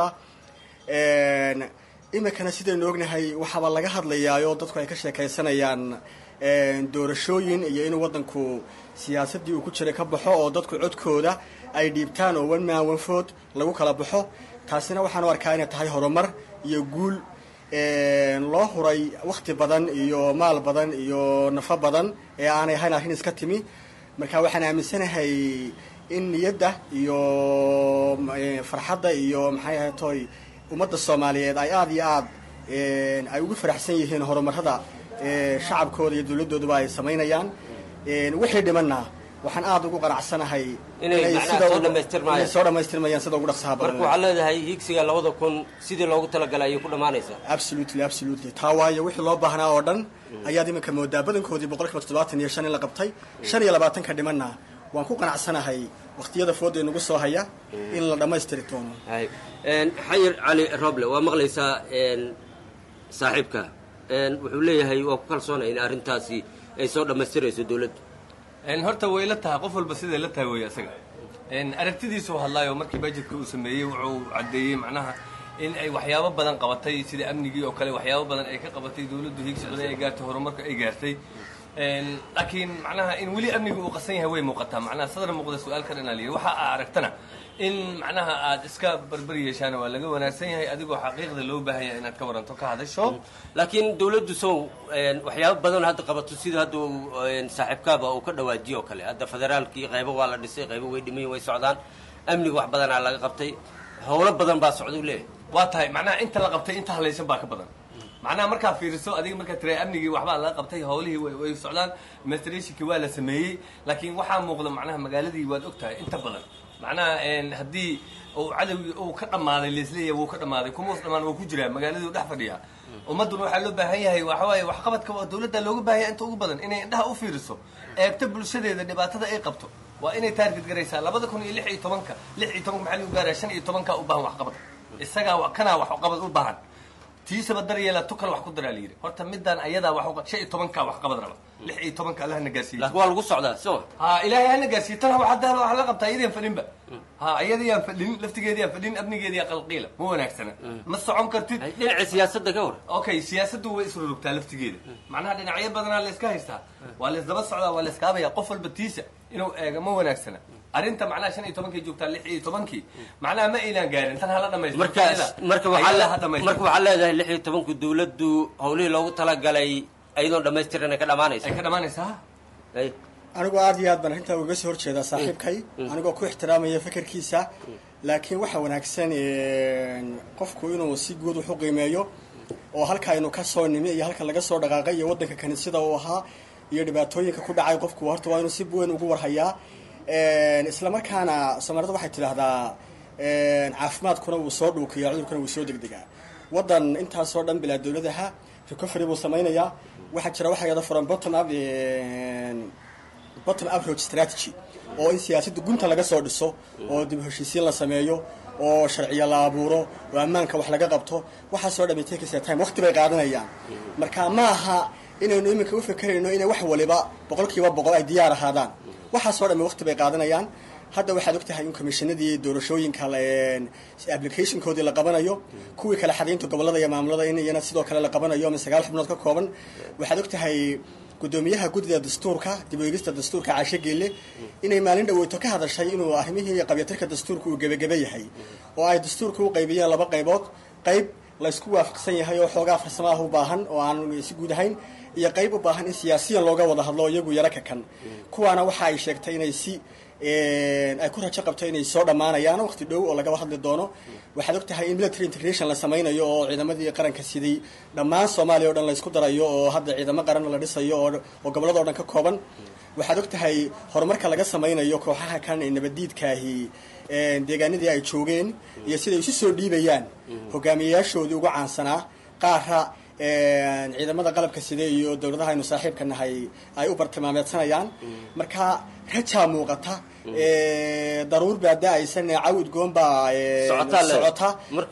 iminkana sidaynu ognahay waxaaba laga hadlayaayo dadku ay ka sheekaysanayaan doorashooyin iyo inuu waddanku siyaasaddii uu ku jiray ka baxo oo dadku codkooda ay dhiibtaan oo one man one vote lagu kala baxo taasina waxaan u arkaa inay tahay horumar iyo guul loo huray wakhti badan iyo maal badan iyo nafo badan ee aanay ahayn arrin iska timi marka waxaan aaminsanahay in niyadda iyo farxadda iyo maxay ahay toy ummadda soomaaliyeed ay aada iyo aad ay ugu faraxsan yihiin horumarada shacabkooda iyo dowladooduba ay samaynayaan wixii dhimanna waxaan aada ugu qanacsanahay inay soo dhamaystirmayaan soo dhamaystirmayaan sida ugu dhaqsaha badan marka waxaad leedahay hiigsiga labada kun sidii loogu talagalay ayay ku dhammaanaysaa absolutely absolutely taa waayo wixii loo baahnaa oo dhan ayaad iminka moodaa badankoodii boqol kiiba toddobaatan iyo shan in la qabtay shan iyo labaatanka dhimanna waan ku qanacsanahay wakhtiyada fooda nagu soo haya in la dhammaystiri doono xayir cali roble waa maqlaysaa saaxiibka wuxuu leeyahay waa ku kalsoonay in arrintaasi ay soo dhammaystirayso dowladdu horta way la tahay qof walba siday la tahay wey isaga aragtidiisu hadlaayo markii budgetka uu sameeyey wuxuu caddeeyey macnaha in ay waxyaabo badan qabatay sida amnigii oo kale waxyaabo badan ay ka qabatay dawladdu higsi badan ay gaartay horumarka ay gaartay laakiin macnaha in weli amniga uu qasan yahay way muuqataa macnaha sadar muuqda su-aal ka dhanaa liyi waxa aa aragtana in macnaha aad iska barbar yeeshaan waa laga wanaagsan yahay adigoo xaqiiqda loo baahan yahay inaad ka waranto ka hadasho laakiin dawladdu sow waxyaabo badan hadda qabato sida hadda saaxiibkaaba uu ka dhawaajiyo oo kale hadda federaalkii qaybo waa la dhisay qaybo way dhimayin way socdaan amniga wax badanaa laga qabtay howlo badan baa socda u leeyahay waa tahay macnaha inta la qabtay inta halaysan baa ka badan macnaha markaa fiiriso adiga markaa tira amnigii waxbaa laga qabtay howlihii way socdaan mastrationkii waa la sameeyey laakiin waxaa muuqda macnaha magaaladii waad og tahay inta badan macnaha haddii uu cadowgii uu ka dhammaaday leesleeya wuu ka dhammaaday kumuus dhammaan wuu ku jiraa magaaladii u dhex fadhiyaa ummadduna waxaa loo baahan yahay waxawaaye waxqabadka waa dawladda looga baahan yahay inta ugu badan inay indhaha u fiiriso eegto bulshadeeda dhibaatada ay qabto waa inay taarget garaysaa labada kun iyo lix iyo tobanka lix iyo tobanka maxaa lagu gaaraa shan iyo tobanka u baahan waxqabad isagaa kanaa waxqabad u baahan tiisaba daryeela tu kale wax ku daraa layidhi horta midaan ayadaa wax shan iyo tobanka wax qabad raba lix iyo tobanka allah na gaarsiiye waa lagu socdaa so ha ilaahay hana gaarsiiye tan waxaa wax la qabtaa iyadaan fadhinba ha iyadayaan fadhin laftigeediyaan fadhin amnigeediya qalqiila ma wanaagsana ma socon kartid dhinaca siyaasadda ka war okay siyaasaddu way isrurugtaa laftigeeda macnaha dhinacyo badanaa la iska haystaa waa la isdaba socdaa waa la iskaabaya qof walba tiisa inuu eego ma wanaagsana arrinta macnaha shan iyo tobankii joogtaa lix iyo tobankii macnaha ma aynaan gaarin tan hala dhamaysto markaas marka waxaa marka waxaa leedahay lix iyo tobanku dawladdu howlihii loogu talagalay ayadoon dhamaystiran ay ka dhamaanaysa ay ka dhamaanaysaa anigoo aad iyo aad baan arrintaa uga soo horjeedaa saaxiibkay anigoo ku ixtiraamaya fekerkiisa laakiin waxaa wanaagsan qofku inuu si guud wax u qiimeeyo oo halka aynu ka soo nimi iyo halka laga soo dhaqaaqay iyo waddanka kaniisada uu ahaa iyo dhibaatooyinka ku dhacay qofku horta waa inuu si weyn ugu warhayaa isla markaana soomaalida waxay tidhaahdaa caafimaadkuna wuu soo dhuukiyaa cudurkuna wuu soo degdegaa waddan intaasoo dhan bilaa dawladaha recovery buu samaynayaa waxaa jira waxa yada furan bottom up bottom approach strategy oo in siyaasadda gunta laga soo dhiso oo dib heshiisiin la sameeyo oo sharciyo la abuuro oo ammaanka wax laga qabto waxaasoo dhan take time waqti bay qaadanayaan marka ma aha inaynu iminka u fekerayno inay wax waliba boqol kiiba boqol ay diyaar ahaadaan waxaasoo dhan waqti bay qaadanayaan hadda waxaad og tahay in commishinadii doorashooyinka applicationkoodii la qabanayo kuwii kale xadaynta gobolada iyo maamulada in iyana sidoo kale la qabanayo ama sagaal xubnood ka kooban waxaad og tahay guddoomiyaha guddida dastuurka dib u eegista dastuurka caashe geelle inay maalin dhaweyto ka hadashay inuu arrimihii qabyatirka dastuurka uu gebageba yahay oo ay dastuurka u qaybiyeen laba qaybood qayb laysku waafaqsan yahay oo xoogaa farsamo ah u baahan oo aan si guud ahayn iyo qayb u baahan in siyaasiyan looga wada hadlo iyagu yaro ka kan kuwaana waxa ay sheegtay inay si ay ku rajo qabto inay soo dhammaanayaan waqti dhow oo lagaba hadli doono waxaad og tahay in military integration la samaynayo oo ciidamadii qaranka siday dhammaan soomaaliya o dhan laysku darayo oo hadda ciidamo qaran la dhisayo oo gobolada o dhan ka kooban waxaad og tahay horumarka laga samaynayo kooxaha kan ee nabaddiidkaahi deegaanadii ay joogeen iyo siday isu soo dhiibayaan hogaamiyeyaashoodii ugu caansanaa qaara ciidamada qalabka side iyo dowladaha aynu saaxiibka nahay ay u bartilmaameedsanayaan marka rajaa muuqata daruur baa da-aysan cawid goon baa socota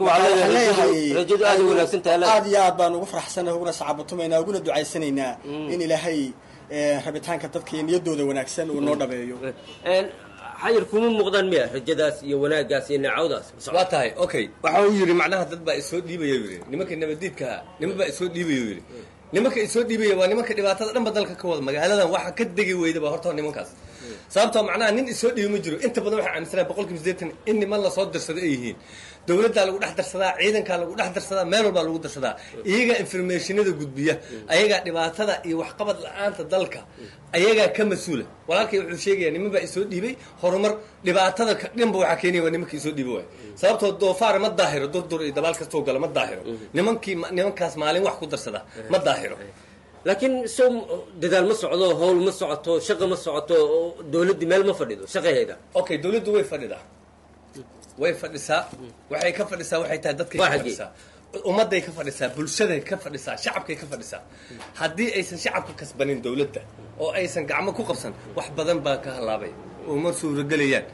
aad iyo aad baan ugu faraxsana uguna sacaabatumaynaa uguna ducaysanaynaa in ilaahay rabitaanka dadka iyo niyadooda wanaagsan uu noo dhabeeyo xayir kuma muuqdaan miya rajadaas iyo wanaaggaas iyo neecawdaas waa tahay okay waxa uu yidhi macnaha dad baa isoo dhiibaya yidhi nimanka nabadiidkaa niman baa isoo dhiibaya yidhi nimanka isoo dhiibaya waa nimanka dhibaatada dhanba dalka ka wada magaaladan waxa ka degi weyda ba horta nimankaas sababtoo macnaha nin isoo dhiibi ma jiro inta badan waxaa aaminsanaa boqol kiiba sideetan in niman lasoo darsado ay yihiin dowladdaa lagu dhex darsadaa ciidankaa lagu dhex darsadaa meel walbaa lagu darsadaa iyagaa informationada gudbiya ayagaa dhibaatada iyo waxqabad la-aanta dalka ayagaa ka mas-uula walaalkay wuxuu sheegaya niman baa isoo dhiibay horumar dhibaatada dhanba waxaa keenaya waa nimanka isoo dhiiba waay sababtoo doofaar ma daahiro durdur iyo dabaal kastoo gala ma daahiro nimankii nimankaas maalin wax ku darsada ma daahiro laakiin sow dadaal ma socdo howl ma socoto shaqa ma socoto dowladdii meel ma fadhido shaqaheeda okay dowladdu way fadhidaa way fadhisaa waxay ka fadhisaa waxay tahay dadkay ka fadhisaa ummadday ka fadhisaa bulshaday ka fadhisaa shacabkay ka fadhisaa haddii aysan shacabka kasbanin dowladda oo aysan gacmo ku qabsan wax badan baa ka halaabay oo ma suuragelayaan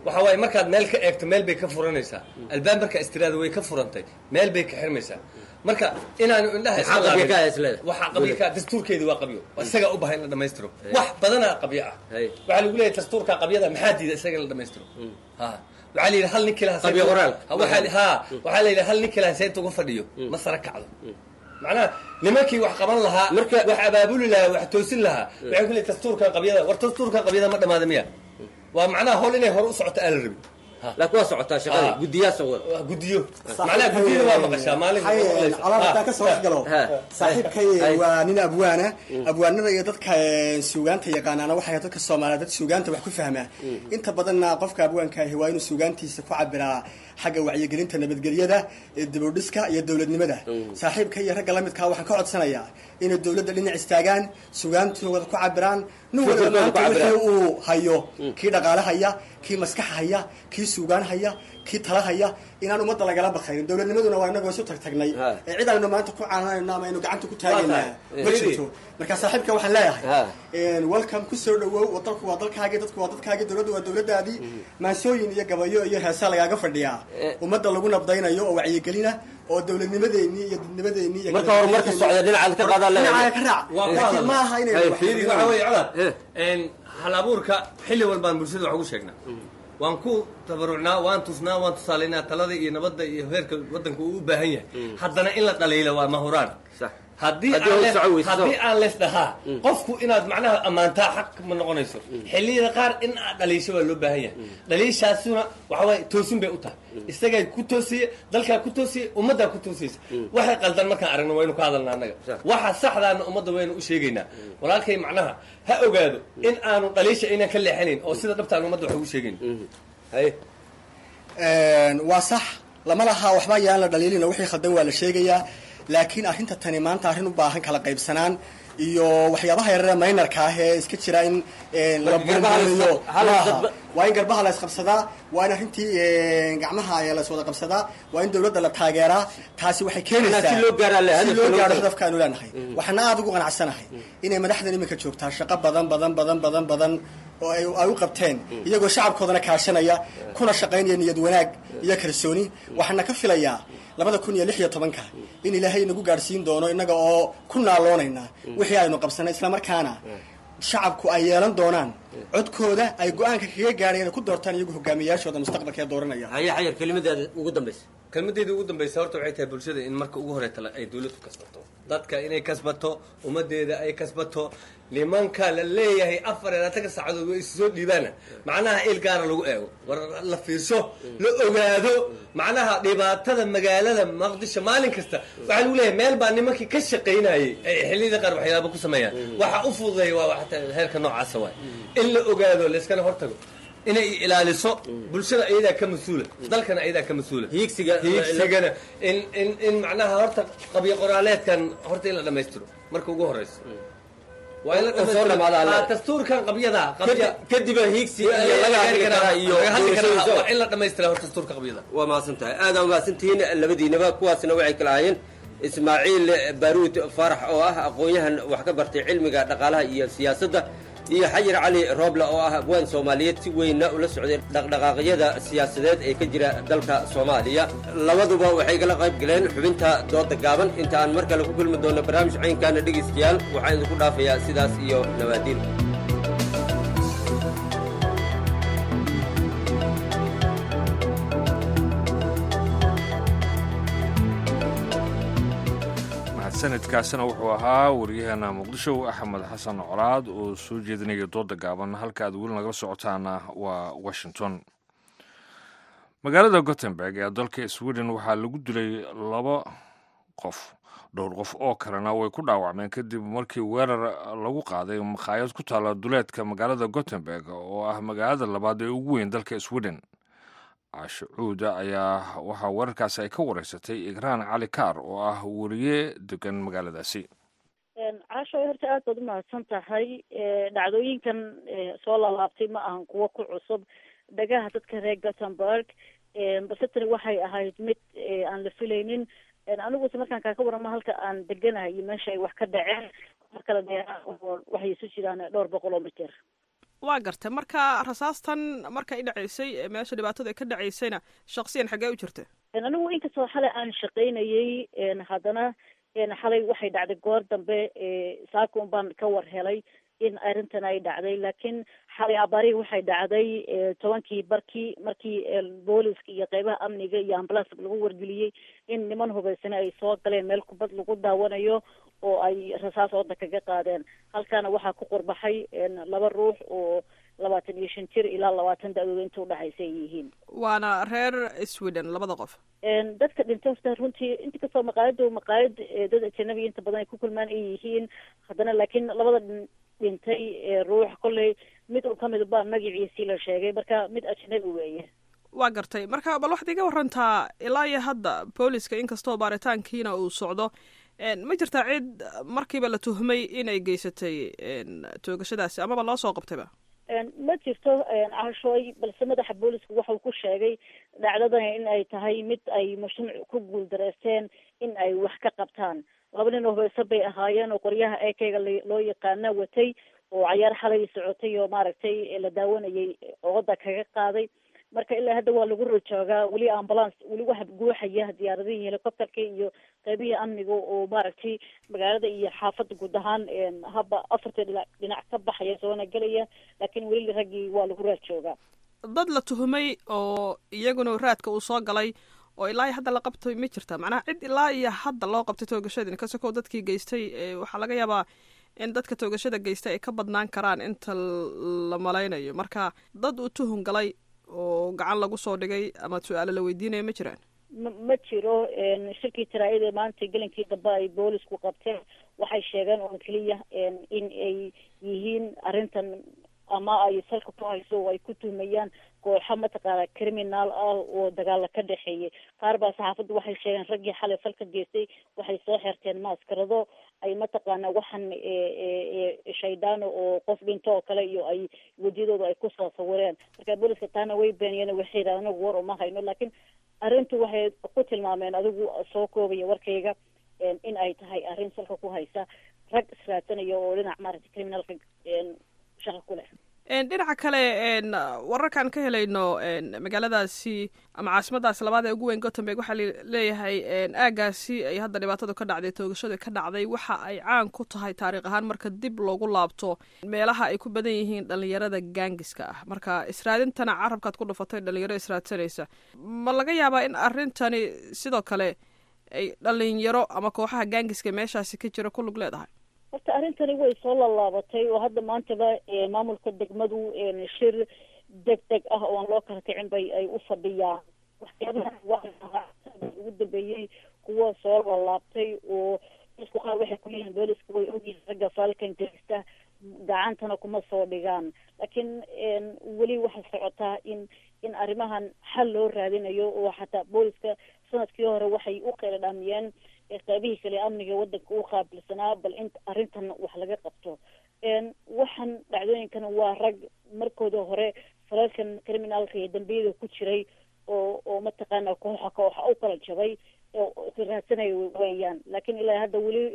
waxa waaye markaad meel ka eegto meel bay ka furanaysaa albaab markaa istiraada way ka furantay meel bay ka xirmaysaa marka inaanu indhaha Maxaa iska qabyo ka laabin. ah isleeda? waxaa qabyo ka ah, dastuurkeedu waa qabyo waa isagaa u bahan in la dhamaystiro wax badanaa qabyo ah waxaa lagu leeyahay dastuurka qabyada maxaa diida isaga in la dhamaystiro ha waxaa la yidhi hal nin kilaha Qabyo qoraal. ha waxaa la yidhi hal nin kilaha seynta uga fadhiyo ma sara kacdo macnaha nimankii wax qaban lahaa wax abaabuli lahaa wax toosin lahaa waxay ku leeyahay dastuurkan qabyada war dastuurkan qabyada ma dhamaada miya waa macnaha hol inay hore u socoto aan la rabin laakiin waa socotaa shaqada guddiyaasa wada gudiyo macnaha gudiyada waa maqashaa maalin calaam haddaan kasoo waxgalo saaxiibkay waa nin abwaana abwaanada iyo dadka eh, suugaanta yaqaanaana waxay dadka soomaaliya dad suugaanta wax ku fahmaa inta badanna qofka abwaanka ahi waa inuu suugaantiisa ku cabiraa xagga wacyigelinta nabadgelyada ee dibudhiska iyo dowladnimada saaxiibka iyo ragga lamidkaa waxaan ka codsanayaa inay dowladda dhinac istaagaan suugaantooda ku cabiraan nin waliba Fikirkooda ku maanta wixii cabiraan. uu hayo kii dhaqaale haya kii maskax haya kii suugaan haya kii tala haya inaan ummadda lagala bakaynin dowladnimaduna waa inagoo isu tagtagnay ee cid aynu maanta ku caananayno ama aynu gacanta ku taagaynaa tahay. ma Eh. jirto marka saaxiibka waxaan leeyahay welcome kusoo dhawow dalku waa dalkaagii dadku waa dadkaagii dowladdu waa dowladdaadii maansooyin iyo gabayo iyo heesaa lagaaga fadhiyaa ummadda lagu nabdaynayo oo wacyigelina oo dowladnimadeennii iyo dadnimadeennii iyo Marka horumarka socda dhinacaad ka qaadaa leeyahay. dhinacaad ka raac waa ku laakiin hadal. ma aha inay Hey, wax fiiri, xadidaan. waxa weeye codad een hal abuurka xilli walbaan bulshada wax ugu sheegnaa waan ku tabarucnaa waan tusnaa waan tusaalaynaa talada iyo nabadda iyo heerka waddanka uu u baahan yahay haddana in la dhaliilo waa mahuraan haddii Haddii aan uu lees- soco weyso. haddii aan lees dhahaa qofku inaad macnaha ammaantaa xaq ma noqonayso xilliyada qaar in aad dhaliisho waa loo baahan yahay dhaliishaasuna waxa waaye toosin bay u tahay isagay ku toosiye dalkaa ku toosiye ummaddaa ku toosiyeysa waxay qaldan markaan aragno waynu ka hadalnaa annaga waxa saxdaana ummadda waynu u sheegaynaa walaalkay macnaha ha ogaado in aanu dhaliisha aynan ka leexanayn oo sida dhabtaan ummadda wax ugu sheegayn Een, waa sax lama laha waxba yaan la dhaliilin oo wixii khaldan waa la sheegayaa laakiin arrinta tani maanta arrin u baahan kala qaybsanaan iyo waxyaabaha yarare maynarka ah ee iska jira in een, la Marka garbaha la burburiyo isqab- hal maaha. dadba- waa in garbaha la isqabsadaa waa in arrintii een, gacmaha ayaa la iswada qabsadaa waa in dowladda la taageeraa taasi waxay keenaysaa Macnaha si loo gaaraa le- si hadafka loo loo gaaro gaaro. hadafkaanu leenahay waxaana aada ugu qanacsanahay inay madaxdan iminka joogtaa shaqo badan badan badan badan badan oo ay ay u qabteen iyagoo shacabkoodana kaashanaya kuna shaqaynaya niyad wanaag iyo kalsooni waxaana ka filayaa labada kun iyo lix iyo tobanka in ilaahay nagu gaadhsiin doono innaga oo ku naaloonayna wixii aynu qabsanay islamarkaana shacabku ay yeelan doonaan codkooda ay go-aanka kaga gaadheen inay ku doortaan iyagu hogaamiyaashooda mustaqbalka ee dooranaya haya xayar kelimadaada ugu dambaysa kelmadeeda ugu dambaysa horta waxay tahay bulshada in marka ugu horeeta ay dawladdu kasbato dadka inay kasbato ummadeeda ay kasbato nimanka la leeyahay afar iyo labaatanka saacadood way isu soo dhiibaana macnaha il gaara lagu eego war la fiirsho la ogaado macnaha dhibaatada magaalada maqdisho maalin kasta waxaa lagu leeyahay meel baa nimankii ka shaqaynayay ay xilliyada qaar waxyaaba ku sameeyaan waxa u fududeeya waa waxta heerka noocaasa waay in la ogaado layskana hortago inay ilaaliso bulshada ayadaa ka mas-uula dalkana ayadaa ka mas-uula hiigsiga hiigsigana in in in macnaha horta qabyo qoraaleedkan horta in la dhamaystiro marka ugu horeyso waa in la Oo soo dhamaada alle. Ah, dastuurkan qabyada qabya kadib hiigsi iyo laga hadli karaa iyo laga hadli karaa doorashadiisa. waa in la dhamaystira horta dastuurka qabyada waa mahadsan tahay aada mahadsantihiin labadiinaba kuwaasna waxay kala ahaayeen ismaaciil baaruud faarax oo ah aqoon-yahan wax ka bartay cilmiga dhaqaalaha iyo siyaasadda iyo xayir cali rooble oo ah abwaan soomaaliyeed si weynna ula socday dhaqdhaqaaqyada siyaasadeed ee ka jira dalka soomaaliya labaduba waxay kala qayb galeen xubinta dooda gaaban inta aan mar kale ku kulmi doonno barnaamij caynkaana dhegaystayaal waxaan idinku dhaafayaa sidaas iyo nabaadiin mahadsanidkaasina wuxuu ahaa wariyaheena muqdisho axmed xasan colaad oo soo jeedinaya dooda gaaban halka aad weli nagala socotaana waa washington magaalada gothenburg ee dalka sweden waxaa lagu dilay laba qof dhowr qof oo kalena way ku dhaawacmeen kadib markii weerar lagu qaaday makhaayad ku taala duleedka magaalada gothenburg oo ah magaalada labaad ee ugu weyn dalka sweden caasho cuuda ayaa waxaa weerarkaasi ay ka wareysatay igraan cali kaar oo ah wariye degan magaaladaasi caasho horta aad baad umahadsan tahay dhacdooyinkan soo laalaabtay ma ahan kuwo ku cusub dhagaha dadka reer gothenburg balse tani waxay ahayd mid aan la filaynin aniguse markaan kaaka warama halka aan deganahay iyo meesha ay wax ka dhaceen mar kale dheeraa oo waxay isu jiraan dhowr boqol oo mitir waa gartay marka rasaastan markay dhacaysay meesha dhibaatadu ay ka dhacaysayna shaksiyan xaggee u jirta anigu inkastoo xalay aan shaqaynayey haddana xalay waxay dhacday goor dambe saakun baan ka war helay in arrintan ay dhacday laakiin xalay abaarihii waxay dhacday tobankii barkii markii booliska iyo qeybaha amniga iyo ambulanska lagu wargeliyey in niman hubaysane ay soo galeen meel kubad lagu daawanayo oo ay rasaas wadda kaga qaadeen halkaana waxaa ku qurbaxay laba ruux oo labaatan iyo shan jir ilaa labaatan da-dooda inta udhexaysa ay yihiin waana reer sweden labada qof dadka dhintay horta runtii inta kastoo maqaayadu maqaayad dad ajanabiga inta badan ay ku kulmaan ay yihiin haddana laakiin labada dhintay ruux kolley mid uu kamid baa magaciisii la sheegay marka mid ajnabi weeye waa gartay marka bal waxaad iga warantaa ilaa iyo hadda booliska inkastoo baaritaankiina uu socdo ma jirtaa cid markiiba la tuhmay inay geysatay toogashadaasi amaba loo soo qabtayba ma jirto cashooy balse madaxa booliska waxau ku sheegay dhacdadan in ay tahay mid ay mujtamac ku guuldareysteen in ay wax ka qabtaan laba nin oo hoyse bay ahaayeen oo qoryaha ekeyga loo yaqaana watay oo cayaar xalay socotay oo maaragtay la daawanayay ooda kaga qaaday marka ilaa hadda waa lagu rojoogaa weli ambulance weli waxa guuxaya diyaaradihii helicopterka iyo qeybihii amniga oo maaragtay magaalada iyo xaafadda guud ahaan haba afarta dhinac dhinac ka baxaya soona gelaya laakiin weli raggii waa lagu raajoogaa dad la tuhumay oo iyaguna raadka uu soo galay oo ilaa iyo hadda la qabtay ma jirta macnaha cid ilaa iyo hadda loo qabtay toogashadii kasakoo dadkii geystay waxaa laga yaabaa in dadka toogashada geystay ay ka badnaan karaan inta la malaynayo marka dad uu tuhun galay oo gacan lagu soo dhigay ama su-aalo la weydiinaya ma jiraan ma ma jiro shirkii taraayada maanta gelinkii dambe ay boolisku qabteen waxay sheegeen oo keliya in ay yihiin arrintan ama ay salka ku hayso oo ay ku tuhmayaan kooxo mataqaana criminal ah oo dagaala ka dhexeeyay qaar baa saxaafadda waxay sheegeen raggii xalay falka geystay waxay soo xirteen maaskarado ay mataqaana waxaan shaydaan oo qof dhinto oo kale iyo ay wejiyadooda ay kusoo sawireen marka booliska taana way beeniyeen waxay yidhahdeen anagu war uma hayno laakiin arrintu waxay ku tilmaameen adigu soo koobaya warkayga in ay tahay arrin salka ku haysa rag israadsanaya oo dhinac maaragtay criminalka shaqa ku leh dhinaca kale wararkaan ka helayno magaaladaasi ama caasimadaasi labaad ee ugu weyn gothenburg waxaa leeyahay aagaasi ay hadda dhibaatadu ka dhacday toogashadu ka dhacday waxa ay caan ku tahay taariikh ahaan marka dib loogu laabto meelaha ay ku badan yihiin dhalinyarada gaangiska ah marka israadintana carabkaad ku dhufatay dhalinyaro israadsanaysa ma laga yaabaa in arrintani sidoo kale ay dhalinyaro ama kooxaha gaangiska meeshaasi ka jira ku lug leedahay horta arrintani way soo lallaabatay oo hadda maantaba maamulka degmadu shir deg deg ah oo aan loo kala kicin bay ay u fadhiyaan waxyaabaha ugu dambeeyey kuwa soo lallaabtay oo isku qaar waxay ku yihiin booliska way ogyihiin ragga faalkan geysta gacantana kuma soo dhigaan laakiin weli waxay socotaa in in arrimahan xal loo raadinayo oo xataa booliska sanadkii hore waxay u qeyla dhaamiyeen qaybihii kale amniga wadanka u qaabilsanaa bal in arrintan wax laga qabto waxaan dhacdooyinkan waa rag markooda hore falalkan criminalka iyo dambiyada ku jiray oo oo mataqaana kooxa kooxa u kala jabay oo raadsanaya weeyaan laakiin ilaa hadda weli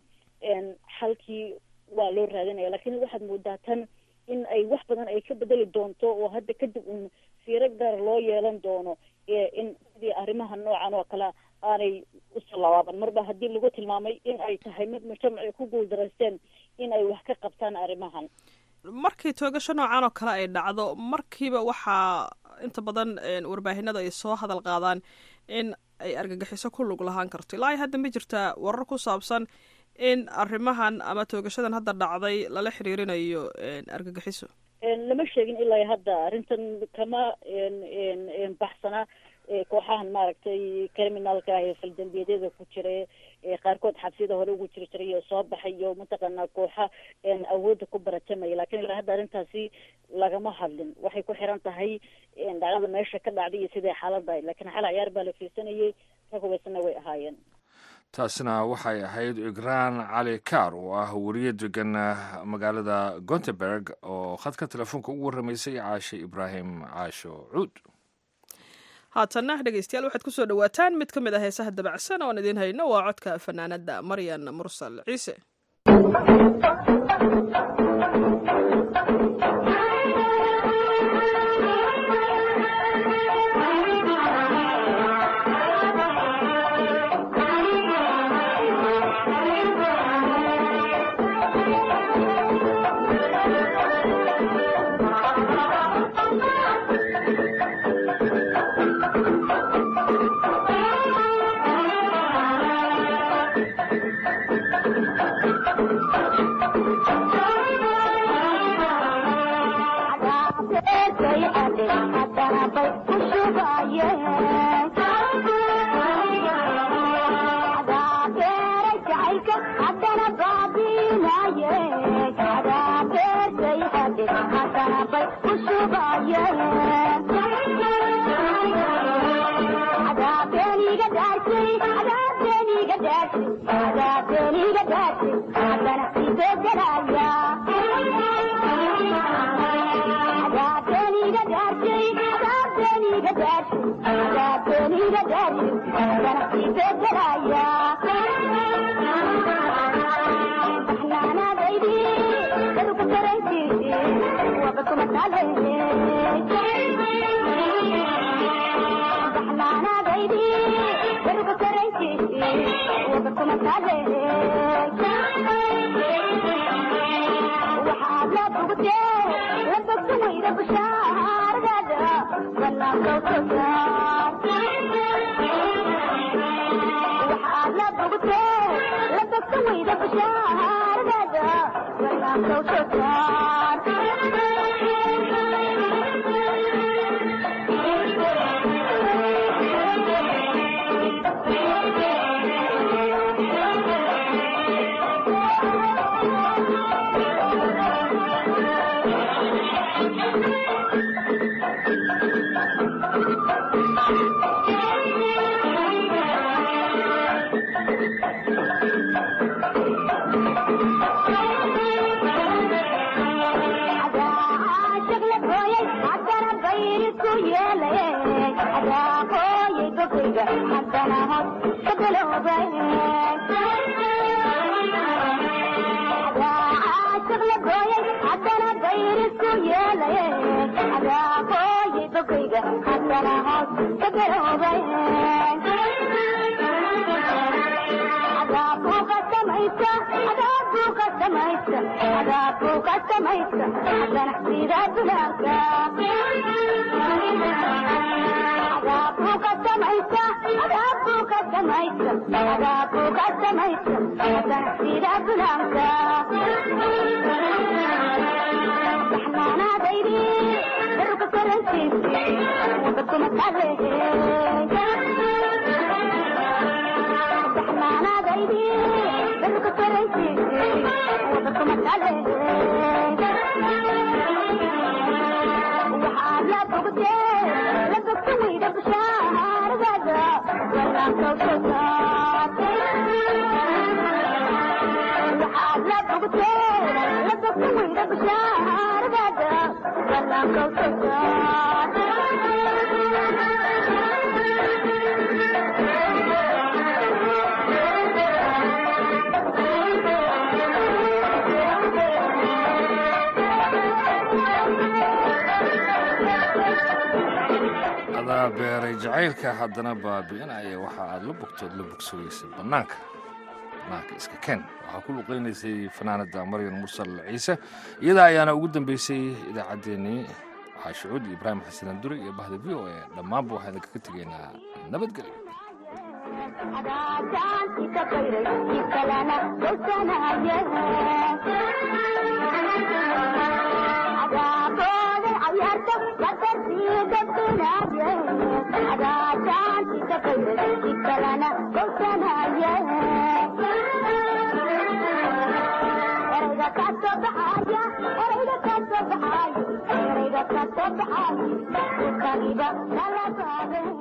xalkii waa loo raadinaya laakiin waxaad moodaa tan in ay wax badan ay ka bedeli doonto oo hadda kadib un fiiro gaar loo yeelan doono in sidii arrimaha noocan oo kale aanay usoo labaaban marba haddii lagu tilmaamay in ay tahay mid mujtamaci ku guuldaraysteen in ay wax ka qabtaan arrimahan markii toogasho noocan oo kale ay dhacdo markiiba waxaa inta badan warbaahinada ay soo hadal qaadaan in ay argagixiso ku lug lahaan karto ilaa hadda ma jirtaa warar ku saabsan in arrimahan ama toogashadan hadda dhacday lala xiriirinayo argagixiso lama sheegin ilaa hadda arrintan kama baxsana kooxahan maaragtay criminalka ah ee faldambiyadyada ku jira qaarkood xabsiyada hore ugu jiri jiray oo soo baxay iyo mataqaanaa kooxa awoodda ku baratamaya lakin ilaa hadda arrintaasi lagama hadlin waxay ku xiran tahay dhacdada meesha ka dhacday iyo siday xaaladahay lakiin xal ciyaar baa la fiirsanayay rag hubaysana way ahaayeen taasina waxay ahayd igraan cali kaar oo ah weriye degan magaalada gonteberg oo khadka telefoonka ugu warramaysay caashe ibraahim caasho cuud haatanna dhegeystayaal waxaad ku soo dhowaataan mid ka mid ah heesaha dabacsan oon idiin hayno waa codka fanaanada maryan mursal ciise adaa beeray jacaylka haddana baabi'inaya waxa aad la bogtood la bogsogaysay bannaanka bannaanka iska keen waxaa ku luqaynaysay fanaanada maryan mursal ciise iyada ayaana ugu dambeysay idaacaddeenii waxaa shucuud ibraahim xasan duri iyo bahda v o e dhammaanba waxaan idinkaga tegaynaa nabadgelyo Erayga ka soo baxaya, erayga ka soo baxaya,